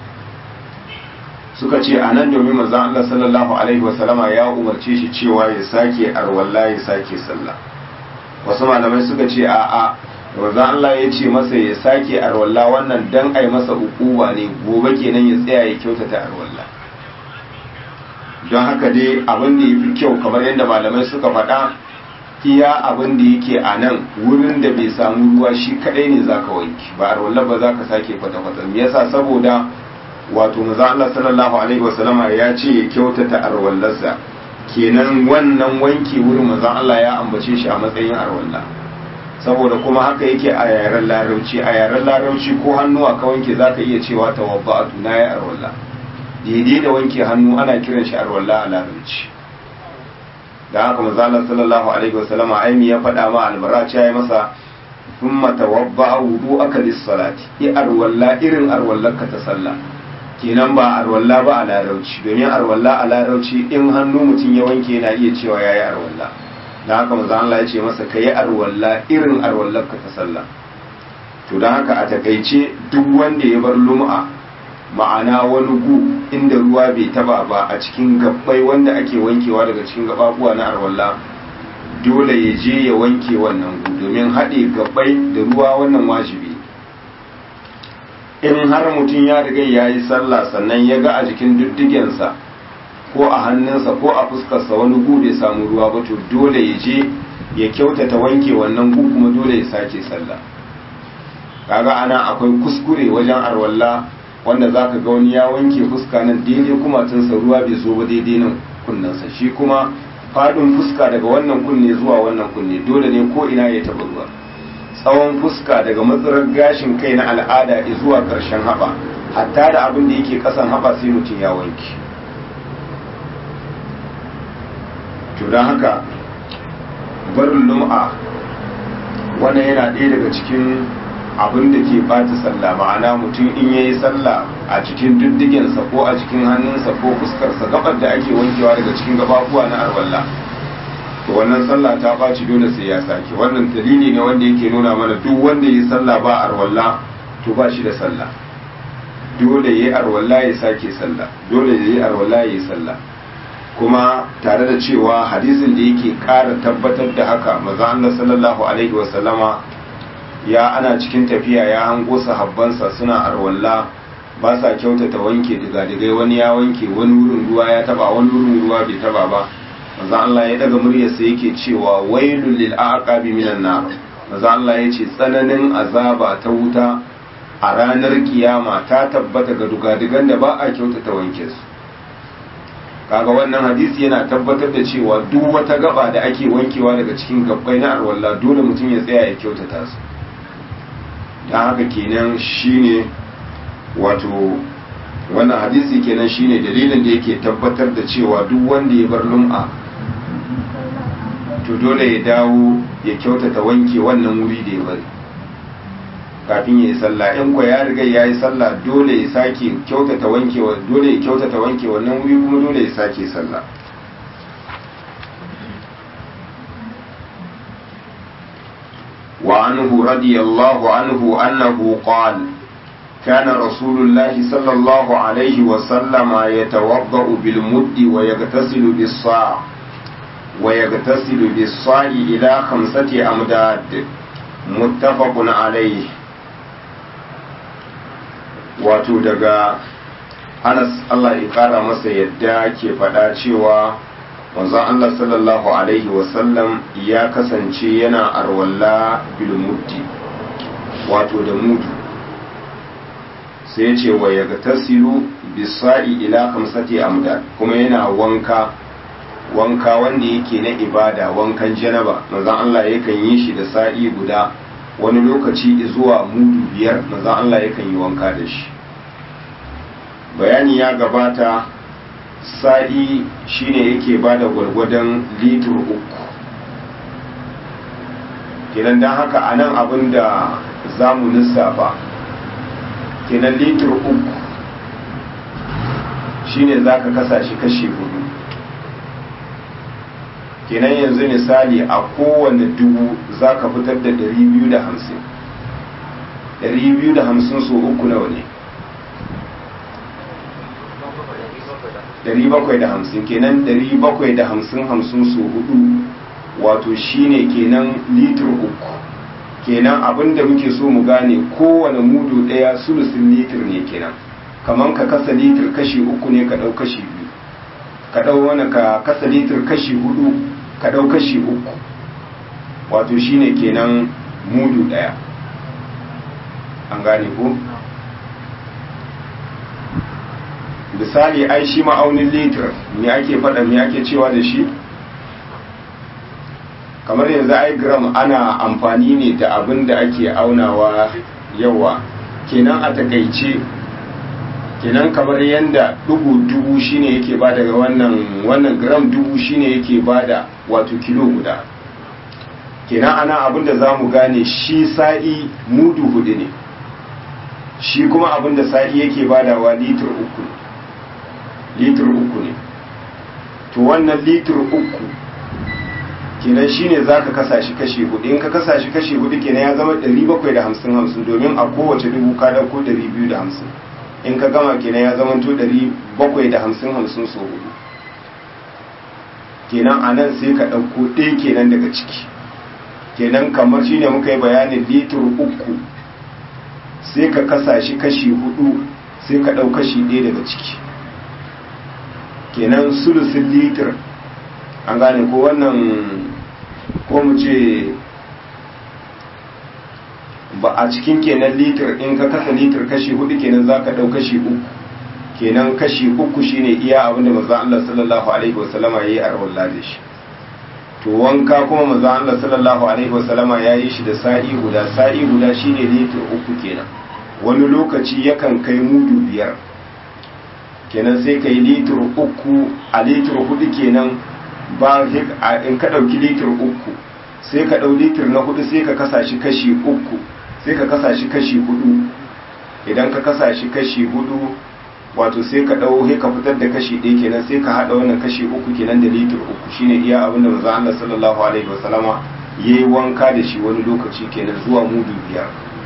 suka ce a nan domin manzon Allah sallallahu alaihi wasallama ya umarce shi cewa ya sake arwalla ya sake sallah wasu malamai suka ce a'a manzon Allah ya ce masa ya sake arwalla wannan dan ai masa ukuwa ne gobe kenan ya tsaya ya kyautata arwalla don haka dai abin da yafi kyau kamar yadda malamai suka faɗa iya abin da yake a nan wurin da bai samu ruwa shi kadai ne zaka wanki ba arwalla ba zaka sake kwata-kwata me yasa saboda wato manzon Allah sallallahu alaihi wasallama ya ce ya kyautata arwallarsa kenan wannan wanki wurin manzon Allah ya ambace shi a matsayin arwalla saboda kuma haka yake a yaren larauci a yaren larauci ko hannuwa ka wanke zaka iya cewa tawabba'atu na ya arwalla daidai da wanke hannu ana kiran shi arwalla a larauci da haka manzon Allah sallallahu alaihi wasallama aimi ya faɗa ma albara ya yi masa thumma tawadda wudu'aka lis-salati i arwalla irin arwallarka ta sallah kenan ba arwalla ba a larauci domin arwalla a larauci in hannu mutum ya wanke yana iya cewa yayi arwalla dan haka manzo Allah ya ce masa kai arwalla irin arwallarka ta sallah to dan haka a takaice duk wanda ya bar lum'a ma'ana wani gu inda ruwa bai taba ba a cikin gabbai wanda ake wankewa daga cikin gababuwa na arwalla dole ya je ya wanke wannan gu domin haɗe gabbai da ruwa wannan wajibi in har mutum ya riga ya yi sallah sannan ya ga a jikin diddigensa ko a hannunsa ko a fuskarsa wani gu bai samu ruwa ba to dole ya je ya kyautata wanke wannan gu kuma dole ya sake sallah kaga ana akwai kuskure wajen arwalla wanda za ka ga wani ya wanke fuska nan daidai kuma tunsa ruwa bai zo ba daidai nan kunnensa shi kuma faɗin fuska daga wannan kunne zuwa wannan kunne dole ne ko ina ya taɓa ruwa tsawon fuska daga matsarar gashin kai na al'ada zuwa ƙarshen haɓa hatta da abin da yake ƙasan haɓa sai mutum ya wanke to don haka barin lum'a wannan yana ɗaya daga cikin abin da ke bata sallah ma'ana mutum in ya yi sallah a cikin diddigensa ko a cikin hannunsa ko fuskarsa gabar da ake wankewa daga cikin gababuwa na arwalla to wannan sallah ta ɓaci dole sai ya sake wannan dalili ne wanda yake nuna mana duk wanda ya yi sallah ba arwalla to ba shi da sallah dole ya yi arwalla ya sake sallah dole ya yi arwalla ya yi sallah kuma tare da cewa hadisin da yake ƙara tabbatar da haka maza Allah sallallahu alaihi wa sallama ya ana cikin tafiya ya hango sahabbansa suna arwalla ba sa kyautata wanke diga-digai wani ya wanke wani wurin ruwa ya taba wani wurin ruwa bai taba ba maza Allah ya daga muryarsa yake cewa wailul lil aqabi minan nar maza Allah ya ce tsananin azaba ta wuta a ranar kiyama ta tabbata ga dugadigan da ba a kyautata wanke su kaga wannan hadisi yana tabbatar da cewa duk wata gaba da ake wankewa daga cikin gabbai na arwalla dole mutum ya tsaya ya kyautata su don haka kenan shine wato wannan hadisi kenan shine dalilin da yake tabbatar da cewa duk wanda ya bar lum'a to dole ya dawo ya kyautata wanke wannan wuri da ya bari kafin ya yi sallah in kwa ya riga ya yi sallah dole ya sake kyautata wanke dole ya kyautata wanke wannan wuri kuma dole ya sake sallah وعنه رضي الله عنه أنه قال كان رسول الله صلى الله عليه وسلم يتوضأ بالمد ويغتسل بالصاع ويغتسل بالصاع إلى خمسة أمداد متفق عليه wato daga anas Allah ya kara masa yadda ke faɗa cewa manzon Allah sallallahu alaihi wasallam ya kasance yana arwalla bil muddi wato da mudu sai ya ce wa ya tasiru bisa'i ila kamsati amda kuma yana wanka wanka wanda yake na ibada wankan janaba manzon Allah yakan yi shi da sa'i guda wani lokaci zuwa mudu biyar manzon Allah yakan yi wanka da shi bayani ya gabata sa'i shine yake ba da gwargwadon litur uku kenan don haka a nan abin da za mu lissafa kenan litur uku shine za ka kasa shi kashi hudu kenan yanzu misali a kowane dubu za ka fitar da 250 250 so uku nawa ne 750 kenan 750 hamsin su hudu wato shine kenan litir uku kenan abinda muke so mu gane kowane mudu daya sulusin litir ne kenan kamar ka kasa litir kashi uku ne ka dau kashi biyu ka dau wani ka kasa litir kashi hudu ka dau kashi uku wato shine kenan mudu daya an gane ko misali ai shi ma'aunin litir me ake faɗa me ake cewa da shi kamar yanzu ai gram ana amfani ne da abin da ake aunawa yawa kenan a takaice kenan kamar yadda dubu dubu shine yake ba daga wannan wannan gram dubu shine yake bada wato kilo guda kenan ana abin da za mu gane shi sa'i mudu hudu ne shi kuma abin da sa'i yake badawa litir uku litir uku ne to wannan litir uku kenan shine za ka kasa shi kashi hudu in ka kasa shi kashi hudu kenan ya zama 750 domin a kowace dubu ka dauko 250 in ka gama kenan ya zama to 750 so hudu kenan a nan sai ka ɗauko ɗaya kenan daga ciki kenan kamar shine muka yi bayanin litir uku sai ka kasa shi kashi hudu sai ka ɗau kashi ɗaya daga ciki kenan sulusin litir an gane ko wannan ko mu ce ba a cikin kenan litir in ka kasa litir kashi hudu kenan za ka ɗau kashi uku kenan kashi uku shine iya abin da maza Allah sallallahu alaihi wasallama ya yi a rawar da shi to wanka kuma maza Allah sallallahu alaihi wasallama ya yi shi da sa'i guda sa'i guda shine litir uku kenan wani lokaci yakan kai mudu biyar kenan sai ka yi litir uku a litir hudu kenan ba in ka ɗauki litir uku sai ka ɗau litir na hudu sai ka kasa shi kashi uku sai ka kasa shi kashi hudu idan ka kasa shi kashi hudu wato sai ka ɗau sai ka fitar da kashi ɗaya kenan sai ka haɗa wannan kashi uku kenan da litir uku shine iya abinda manzo Allah sallallahu alaihi wasallama yayi wanka da shi wani lokaci kenan zuwa mudu biyar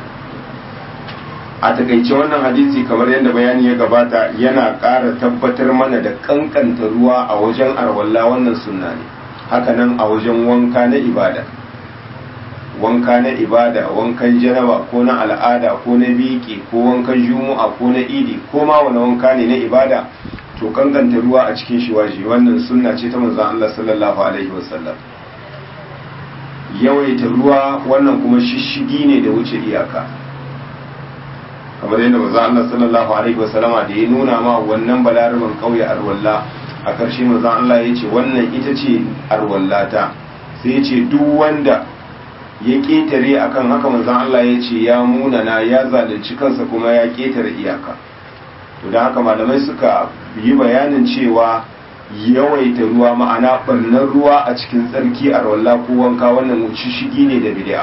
a takaice wannan hadisi kamar yadda bayani ya gabata yana ƙara tabbatar mana da kankanta ruwa a wajen arwalla wannan sunna ne hakanan a wajen wanka na ibada wanka na ibada wankan janaba ko na al'ada ko na biki ko wankan jumu'a ko na idi ko ma wani wanka ne na ibada to kankanta ruwa a cikin shi waje wannan sunna ce ta manzon Allah sallallahu alaihi wasallam yawaita ruwa wannan kuma shishigi ne da wuce iyaka kamar yadda manzo Allah sallallahu alaihi wasallama da ya nuna ma wannan balaraban kauye arwalla a ƙarshe manzo Allah ya ce wannan ita ce arwallata sai ya ce duk wanda ya ƙetare akan haka manzo Allah ya ce ya munana ya zalunci kansa kuma ya ƙetare iyaka to da haka malamai suka yi bayanin cewa yawaita ruwa ma'ana ɓarnar ruwa a cikin tsarki arwalla ko wanka wannan shishigi ne da bid'a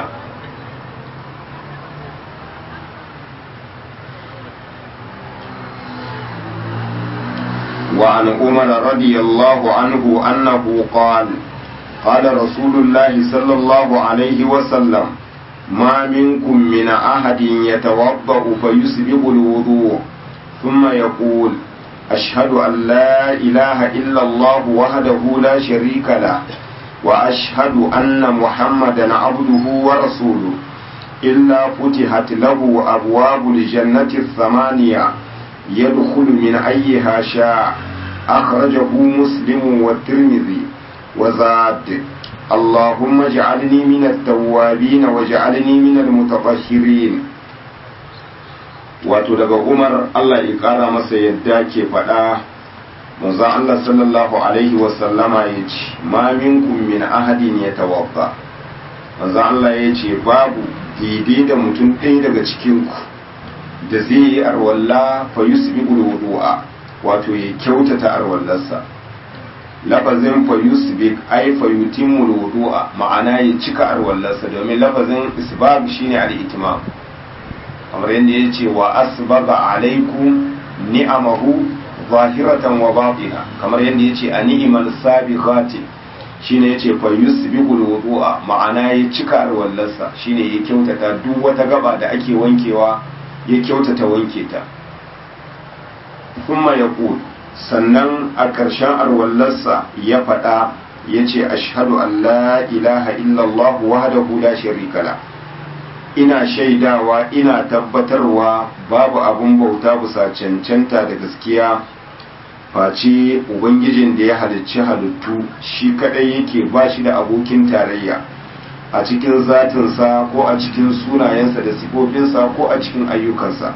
وعن عمر رضي الله عنه أنه قال قال رسول الله صلى الله عليه وسلم ما منكم من أحد يتوضأ فيسبغ الوضوء ثم يقول أشهد أن لا إله إلا الله وحده لا شريك له وأشهد أن محمدا عبده ورسوله إلا فتحت له أبواب الجنة الثمانية يدخل من أيها شاء أخرجه مسلم والترمذي وزاد اللهم اجعلني من التوابين واجعلني من المتطهرين wato daga umar allah ya kara masa yadda ke faɗa manzon allah sallallahu alaihi wasallama ya ce ma minkum min ahadin ya tawabba manzon allah ya ce babu daidai da mutum ɗaya daga cikinku da zai yi arwalla fa yusbiqul wudu'a wato ya kyautata arwallarsa lafazin fa yusbiq ay fa yutimul wudu'a ma'ana ya cika arwallarsa domin lafazin isbab shine al-itimam kamar yadda ya ce wa asbaga alaikum ni'amahu zahiratan wa batina kamar yadda ya ce a ni'imal sabiqati shine ya ce fa yusbiqul wudu'a ma'ana ya cika arwallarsa shine ya kyautata duk wata gaba da ake wankewa ya kyautata wanke ta kuma ya sannan a ƙarshen arwallarsa ya faɗa ya ce ashhadu an la ilaha illallah wahdahu la sharika la ina shaidawa ina tabbatarwa babu abun bauta bisa cancanta da gaskiya face ubangijin da ya halicci halittu shi kadai yake ba shi da abokin tarayya a cikin zatinsa ko a cikin sunayensa da sifofinsa ko a cikin ayyukansa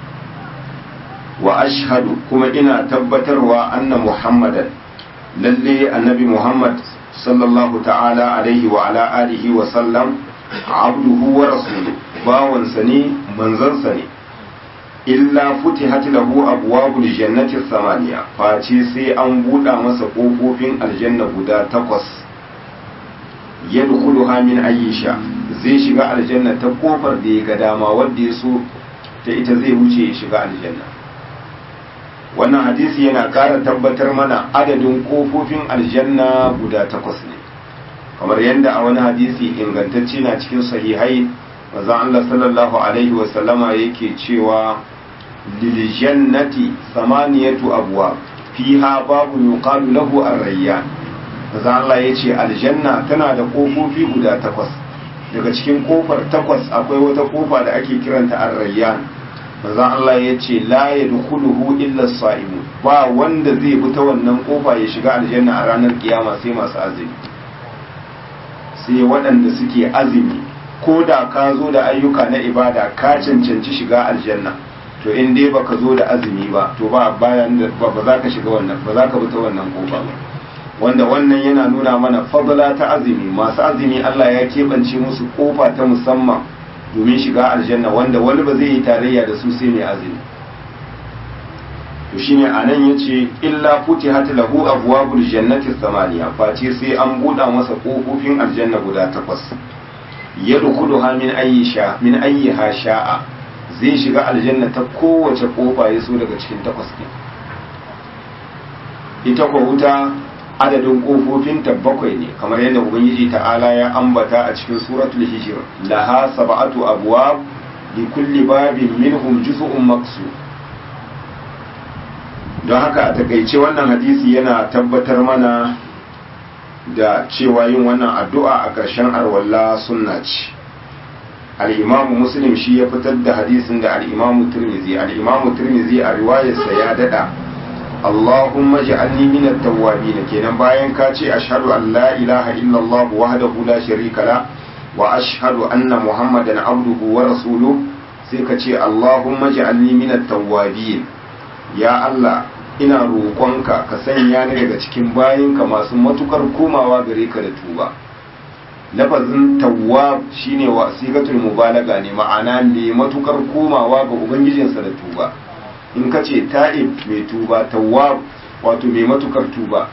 wa ashhadu kuma ina tabbatarwa anna muhammadan lalle annabi muhammad sallallahu ta'ala alaihi wa ala alihi wa sallam abduhu wa rasuluhu bawansa ne manzansa ne illa futihat lahu abwabul jannati thamaniya face sai an buɗa masa ƙofofin aljanna guda takwas yadkhuluha min ayyisha zai shiga aljanna ta kofar da ya ga dama wanda ya so ta ita zai wuce ya shiga aljanna wannan hadisi yana ƙara tabbatar mana adadin kofofin aljanna guda takwas ne kamar yadda a wani hadisi ingantacce na cikin sahihai manzon Allah sallallahu alaihi wa sallama yake cewa lil jannati samaniyatu abwab fiha babu yuqalu lahu ar-rayyan manzon Allah yace aljanna tana da kofofi guda takwas daga cikin kofar takwas akwai wata kofa da ake kiranta ar-rayyan manzon Allah yace la yadkhuluhu illa as-sa'imun ba wanda zai bi ta wannan kofa ya shiga aljanna a ranar kiyama sai masu azumi sai waɗanda suke azumi ko da ka zo da ayyuka na ibada ka cancanci shiga aljanna to in dai baka zo da azumi ba to ba bayan ba za ka shiga wannan ba za ka bi ta wannan kofa ba wanda wannan yana nuna mana fadla ta azumi masu azumi Allah ya keɓance musu kofa ta musamman domin shiga aljanna wanda wani ba zai yi tarayya da su sai mai azumi to shine anan yace illa futihat lahu abwabul jannati samaniya face sai an buɗa masa kofofin aljanna guda takwas yadkhuluha min ayyi sha min ayyiha sha'a zai shiga aljanna ta kowace kofa ya so daga cikin takwas ne ita ko wuta adadin kofofin ta bakwai ne kamar yadda ubangiji ta'ala ya ambata a cikin suratul hijr laha sab'atu abwab li kulli babin minhum juz'un maqsud don haka a takaice wannan hadisi yana tabbatar mana da cewa yin wannan addu'a a ƙarshen arwalla sunna ce al'imamu muslim shi ya fitar da hadisin da al'imamu turmizi al'imamu turmizi a riwayarsa ya dada Allahumma ja'alni min at-tawwabin kenan bayan ka ce ashhadu an la ilaha illallah wahdahu la sharika la wa ashhadu anna muhammadan abduhu wa rasuluhu sai ka ce Allahumma ja'alni min at-tawwabin ya Allah ina roƙonka ka sanya ni daga cikin bayinka masu matukar komawa gare ka da tuba lafazin tawwab shine wa sigatul mubalaga ne ma'ana ne matukar komawa ga ubangijinsa da tuba in ka ce ta'ib mai tuba tawwab wato mai matukar tuba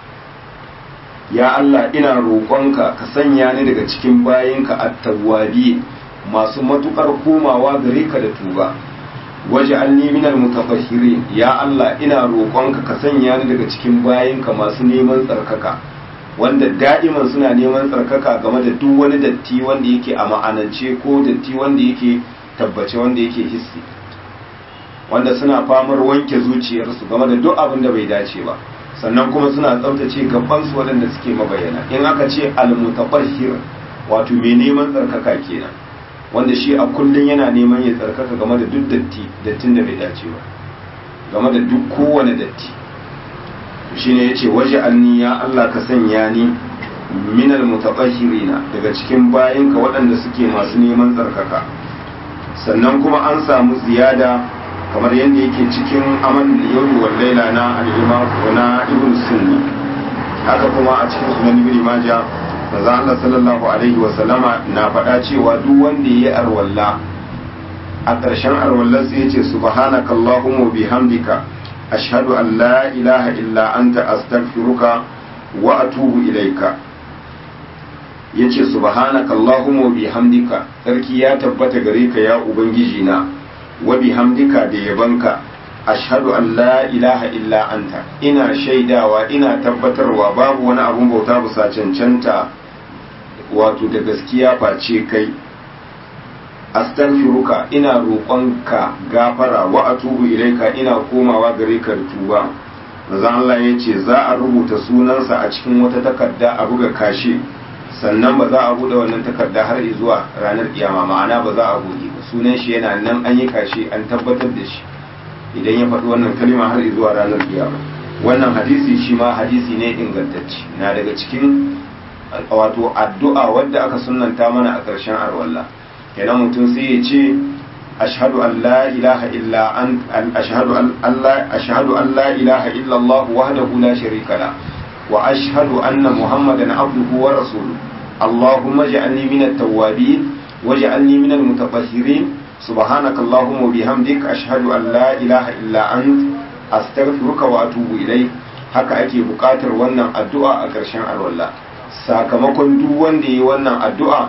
ya Allah ina roƙonka ka sanya ni daga cikin bayinka at-tawwabi masu matukar komawa gare ka da tuba waje alni minal mutafashirin ya Allah ina roƙonka ka sanya ni daga cikin bayinka masu neman tsarkaka wanda da'iman suna neman tsarkaka game da duk wani datti wanda yake a ma'anance ko datti wanda yake tabbace wanda yake hissi wanda suna famar wanke zuciyarsu game da duk abin da bai dace ba sannan kuma suna tsaftace gabansu waɗanda suke mabayana in aka ce al-mutafashir wato mai neman tsarkaka kenan wanda shi a kullum yana neman ya tsarkaka game da duk datti dattin da bai dace ba game da duk kowane datti shi ne ya ce waje anni ya Allah ka sanya ni minal mutabashirina daga cikin bayinka waɗanda suke masu neman tsarkaka sannan kuma an samu ziyada kamar yadda yake cikin amal yawmi wal laila na al-imam na ibn sunni haka kuma a cikin sunan ibn majah manzo Allah sallallahu alaihi wa sallama na faɗa cewa duk wanda yayi arwalla a ƙarshen arwallar sai yace subhanaka allahumma bihamdika ashhadu an la ilaha illa anta astaghfiruka wa atubu ilaika yace subhanaka allahumma bihamdika sarki ya tabbata gare ka ya ubangiji na wa bihamdika da yabanka ashhadu an la ilaha illa anta ina shaidawa ina tabbatarwa babu wani abun bauta bisa cancanta wato da gaskiya face kai astaghfiruka ina roƙonka gafara wa atubu ilaika ina komawa gare ka da tuba manzon Allah ya ce za a rubuta sunansa a cikin wata takarda a buga kashe sannan ba za a buɗe wannan takarda har zuwa ranar kiyama ma'ana ba za a buɗe ba sunan shi yana nan an yi kashe an tabbatar da shi idan ya faɗi wannan kalima har zuwa ranar kiyama wannan hadisi shi ma hadisi ne ingantacce na daga cikin wato addu'a wadda aka sunanta mana a ƙarshen arwalla kenan mutum sai ya ce ashhadu an la ilaha illa an ashhadu an Allah ashhadu an la ilaha illa Allah wahdahu la sharika la wa ashhadu anna muhammadan abduhu wa rasuluhu اللهم اجعلني من التوابين واجعلني من المتطهرين سبحانك اللهم وبحمدك أشهد أن لا إله إلا أنت أستغفرك وأتوب إليك haka ake buƙatar wannan addu'a a ƙarshen alwala sakamakon duk wanda yi wannan addu'a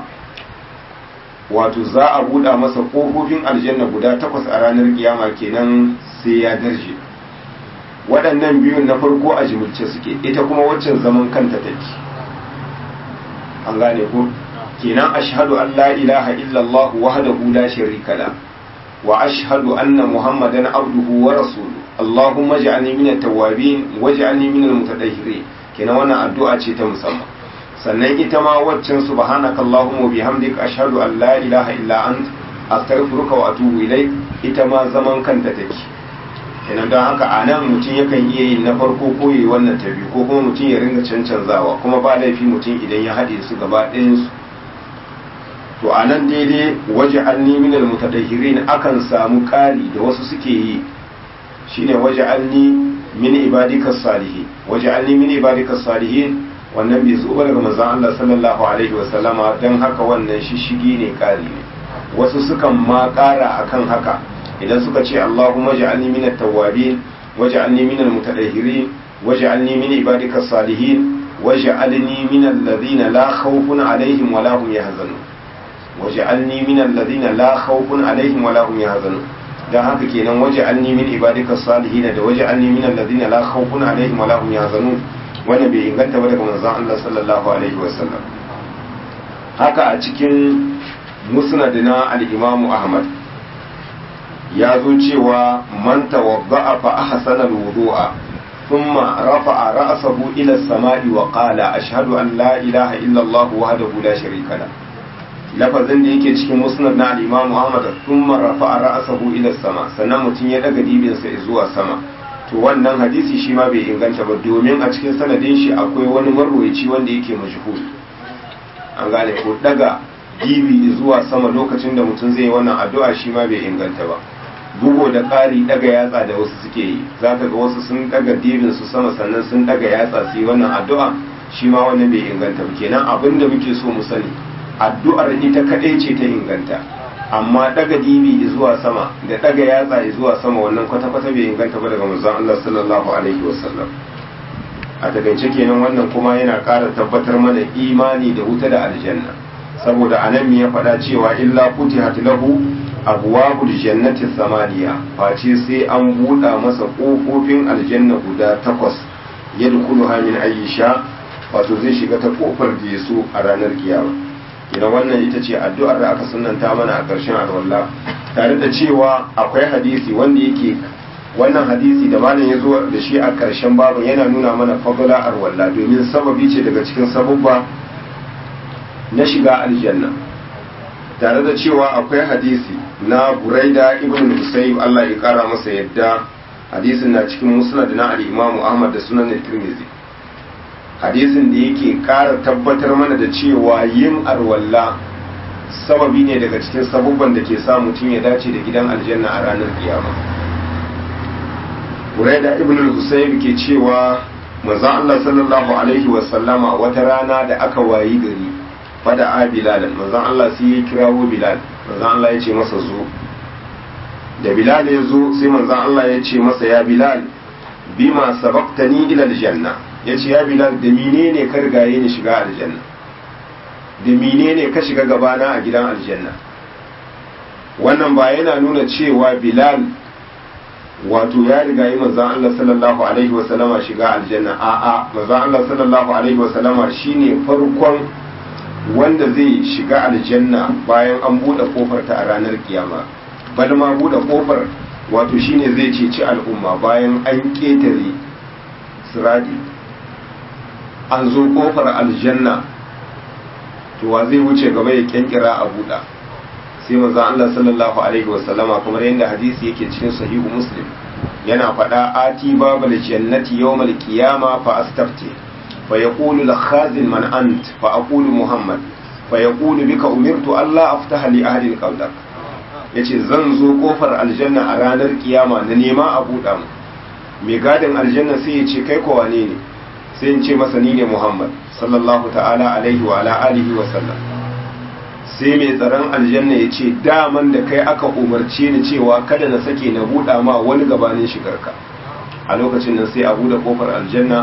wato za a buɗa masa ƙofofin aljanna guda takwas a ranar kiyama kenan sai ya darje waɗannan biyun na farko a jimilce suke ita kuma waccan zaman kanta take an gane ko kenan ashhadu an la ilaha illallah wahdahu la sharika la wa ashhadu anna muhammadan abduhu wa rasuluhu allahumma ij'alni minat tawwabin waj'alni minal mutatahhirin kenan wannan addu'a ce ta musamman sannan ita ma waccan subhanaka allahumma bihamdika ashhadu an la ilaha illa ant astaghfiruka wa atubu ilaik ita ma zaman kanta take kenan don haka a nan mutum yakan iya yin na farko ko yi wannan ta biyu ko kuma mutum ya ringa cancanzawa kuma ba laifi mutum idan ya haɗe su gaba ɗayansu to a nan daidai waje an nemi da mutadahirin akan samu ƙari da wasu suke yi shine waje an ni min ibadika salihin waje an ni min ibadika salihin wannan bai zo daga manzon Allah sallallahu alaihi wa sallama dan haka wannan shishigi ne ƙari ne wasu sukan ma ƙara akan haka idan suka ce Allahumma ja'alni minat tawwabin waj'alni minal mutatahhirin waj'alni min ibadikas salihin waj'alni minal ladina la khawfun alaihim wa la hum yahzanun waj'alni minal ladina la khawfun alaihim wa la hum yahzanun dan haka kenan waj'alni min ibadikas salihin da waj'alni minal ladina la khawfun alaihim wa la hum yahzanun wannan bai inganta ba daga manzon Allah sallallahu alaihi wasallam haka a cikin musnad na al-Imam Ahmad ya zo cewa man tawadda'a fa ahsana al-wudu'a thumma rafa'a ra'sahu ila as-sama'i wa qala ashhadu an la ilaha illa Allah wahdahu la sharika la lafazin da yake cikin musnad na al-Imam Ahmad thumma rafa'a ra'sahu ila as-sama sannan mutum ya daga dibin sa zuwa sama to wannan hadisi shi ma bai inganta ba domin a cikin sanadin shi akwai wani marwayi wanda yake majhul an gane ko daga dibi zuwa sama lokacin da mutum zai yi wannan addu'a shi ma bai inganta ba bugo da ƙari daga yatsa da wasu suke yi za ka ga wasu sun daga dibin su sama sannan sun daga yatsa su yi wannan addu'a shi ma wannan bai inganta ba kenan abin da muke so mu sani addu'ar ita kaɗai ce ta inganta amma daga dibi zuwa sama da daga yatsa zuwa sama wannan kwata-kwata bai inganta ba daga manzon Allah sallallahu alaihi wasallam a takaice kenan wannan kuma yana ƙara tabbatar mana imani da wuta da aljanna saboda anan ya faɗa cewa illa futihat lahu abwabul jannati samaniya face sai an buɗa masa ƙofofin aljanna guda takwas yadkhuluha min ayyisha wato zai shiga ta kofar da yaso a ranar kiyama idan wannan ita ce addu'ar da aka sunnanta mana a ƙarshen alwala tare da cewa akwai hadisi wanda yake wannan hadisi da malam ya zo da shi a ƙarshen babin yana nuna mana fadla arwalla domin sababi ce daga cikin sabubba na shiga aljanna tare da cewa akwai hadisi na buraida ibn husayb Allah ya kara masa yadda hadisin na cikin musnad na al-imam Ahmad da sunan Tirmidhi hadisin da yake kara tabbatar mana da cewa yin arwalla sababi ne daga cikin sabubban da ke sa mutum ya dace da gidan aljanna a ranar kiyama buraida ibn husayb ke cewa manzon Allah sallallahu alaihi wa sallama wata rana da aka wayi gari fada a bilalan manzon Allah sai ya kirawo bilal manzon Allah ya ce masa zo da bilal ya zo sai manzon Allah ya ce masa ya bilal bima sabaqtani ila aljanna ya ce ya bilal da menene ka rigaye ni shiga aljanna da menene ka shiga gabana a gidan aljanna wannan ba yana nuna cewa bilal wato ya riga yi manzan Allah sallallahu alaihi wasallama shiga aljanna a'a manzan Allah sallallahu alaihi wasallama shine farkon wanda zai shiga aljanna bayan an buɗe kofar ta a ranar kiyama bal ma buɗe kofar wato shine zai ceci al'umma bayan an ƙetare siradi an zo kofar aljanna to wa zai wuce gaba ya kyankira a buɗa sai manzo Allah sallallahu alaihi wasallama kamar yadda hadisi yake cikin sahihu muslim yana faɗa ati babal jannati yawmal qiyama fa astafti fa yaqulu al khazin man ant fa aqulu muhammad fa yaqulu bika umirtu alla aftaha li ahli al qawlak yace zan zo kofar aljanna a ranar kiyama na nema a buɗa mu mai gadin aljanna sai ya ce kai ko wane ne sai in ce masa ni ne muhammad sallallahu ta'ala alaihi wa ala alihi wa sallam sai mai tsaron aljanna ya ce daman da kai aka umarce ni cewa kada na sake na buɗa ma wani gabanin shigarka a lokacin nan sai a buɗe kofar aljanna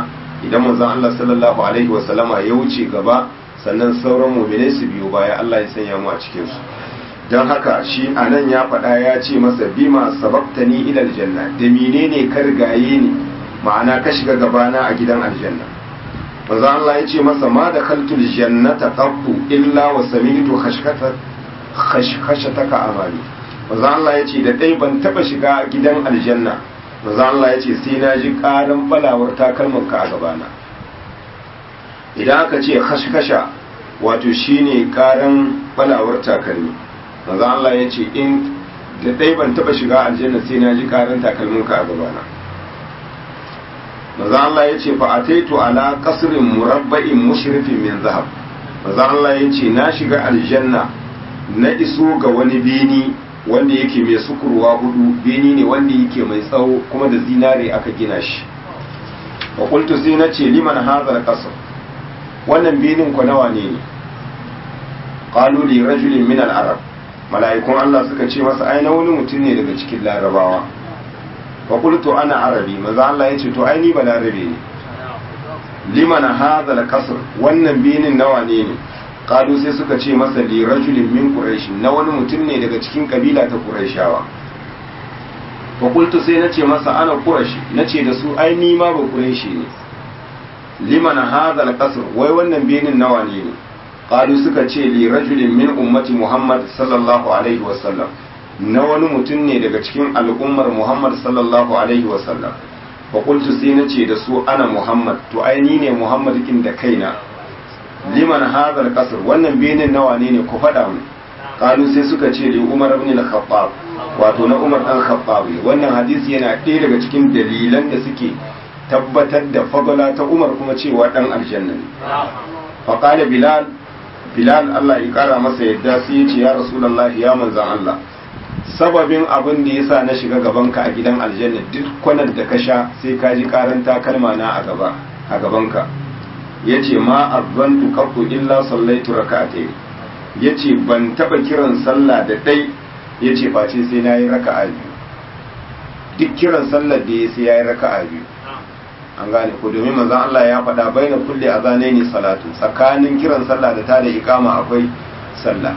idan manzon Allah sallallahu alaihi wasallama ya wuce gaba sannan sauran mu'minai su biyo baya Allah ya sanya mu a cikin su don haka shi anan ya faɗa ya ce masa bima sababtani ila aljanna da menene ka rigaye ni ma'ana ka shiga gabana a gidan aljanna manzo Allah ya ce masa ma da kaltul jannata qattu illa wa sami'tu khashkata khashkashataka amali manzo Allah ya ce da dai ban taba shiga gidan aljanna manzo Allah ya ce sai na ji karan balawar takalman ka a gabana idan aka ce khashkasha wato shine karan balawar takalmi manzo Allah ya ce in da dai ban taba shiga aljanna sai na ji karan takalmin ka a gabana manzo Allah ya ce fa ataitu ala qasrin murabba'in mushrifin min zahab manzo Allah ya ce na shiga aljanna na iso ga wani beni wanda yake mai sukurwa hudu beni ne wanda yake mai tsawo kuma da zinare aka gina shi wa qultu sai na ce liman hadha al wannan benin ku nawa ne ne qalu li rajulin min al-arab mala'ikun Allah suka ce masa ai na wani mutum ne daga cikin larabawa fa qultu ana arabi maza Allah yace to ai ni ba larabe ne liman hadha al-qasr wannan binin nawa ne ne qalu sai suka ce masa li rajulin min quraish na wani mutum ne daga cikin kabila ta quraishawa fa qultu sai nace masa ana quraish nace da su ai ni ma ba quraishi ne liman hadha al-qasr wai wannan binin nawa ne ne qalu suka ce li rajulin min ummati muhammad sallallahu alaihi wasallam na wani mutum ne daga cikin al'ummar muhammad sallallahu alaihi wasallam fa qultu sai nace da su ana muhammad to ai ni ne muhammad kin da kaina liman hadha al-qasr wannan benin nawa ne ne ku faɗa mu qalu sai suka ce li umar ibn al-khattab wato na umar dan khattab wannan hadisi yana ɗaya daga cikin dalilan da suke tabbatar da fadala ta umar kuma cewa dan aljanna ne fa qala bilal bilal Allah ya kara masa yadda sai ya ce ya rasulullahi ya manzan Allah sababin abin da yasa na shiga gabanka a gidan aljanna duk kwanan da ka sha sai ka ji karan takalma na a gaba a gabanka yace ma azantu qattu illa sallaitu rak'atayn yace ban taba kiran sallah da dai yace face sai nayi raka'a biyu duk kiran sallar da ya sai yayi raka'a biyu an gane ko domin manzon Allah ya faɗa baina kulli azanaini salatu tsakanin kiran sallah da ta da iqama akwai sallah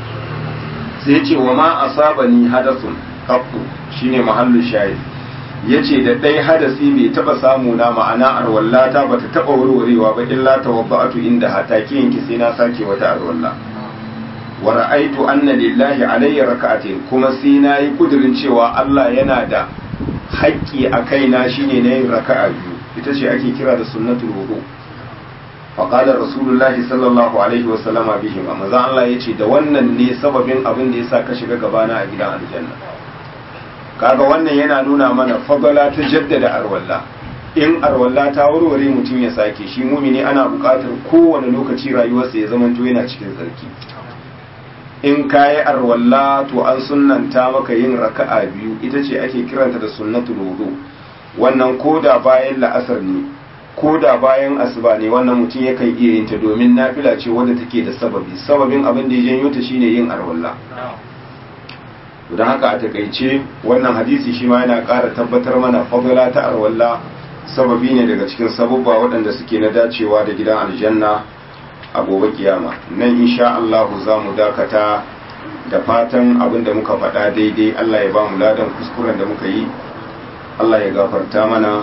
sai ya ce wa ma asabani hadathun qattu shine mahallu shahid yace da dai hadasi bai taba samu na ma'ana arwallata bata taba warwarewa ba illa tawabba'atu inda hataki yanki sai na sake wata arwalla wa ra'aitu anna lillahi alayya raka'atin kuma sai na yi kudirin cewa Allah yana da haƙƙi a kaina shine na yin raka'a biyu ita ce ake kira da sunnatul wudu faƙalar rasulullahi sallallahu alaihi wasallama bihi ma maza Allah ya ce da wannan ne sababin abin da ya sa ka shiga gabana a gidan aljanna kaga wannan yana nuna mana fagala ta jaddada arwalla in arwalla ta warware mutum ya sake shi mumini ana buƙatar kowane lokaci rayuwarsa ya zamanto yana cikin tsarki in kayi arwalla to an sunnanta maka yin raka'a biyu ita ce ake kiranta da sunnatul wudu wannan koda bayan la'asar ne koda bayan asuba ne wannan mutum yakan iya yin ta domin nafila ce wadda take da sababi sababin abin da ya janyo ta shine yin arwalla don haka a takaice wannan hadisi shi ma yana ƙara tabbatar mana fadila ta arwalla sababi ne daga cikin sababba waɗanda suke na dacewa da gidan aljanna a gobe kiyama nan insha Allah za mu dakata da fatan abin da muka faɗa daidai Allah ya ba mu ladan kuskuren da muka yi Allah ya gafarta mana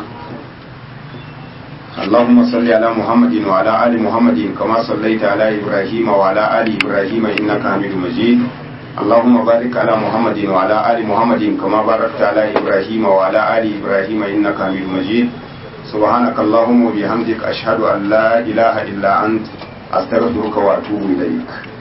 اللهم صل على محمد وعلى آل محمد كما صليت على إبراهيم وعلى آل إبراهيم إنك حميد مجيد اللهم بارك على محمد وعلى آل محمد كما باركت على إبراهيم وعلى آل إبراهيم إنك حميد مجيد سبحانك اللهم وبحمدك أشهد أن لا إله إلا أنت أستغفرك وأتوب إليك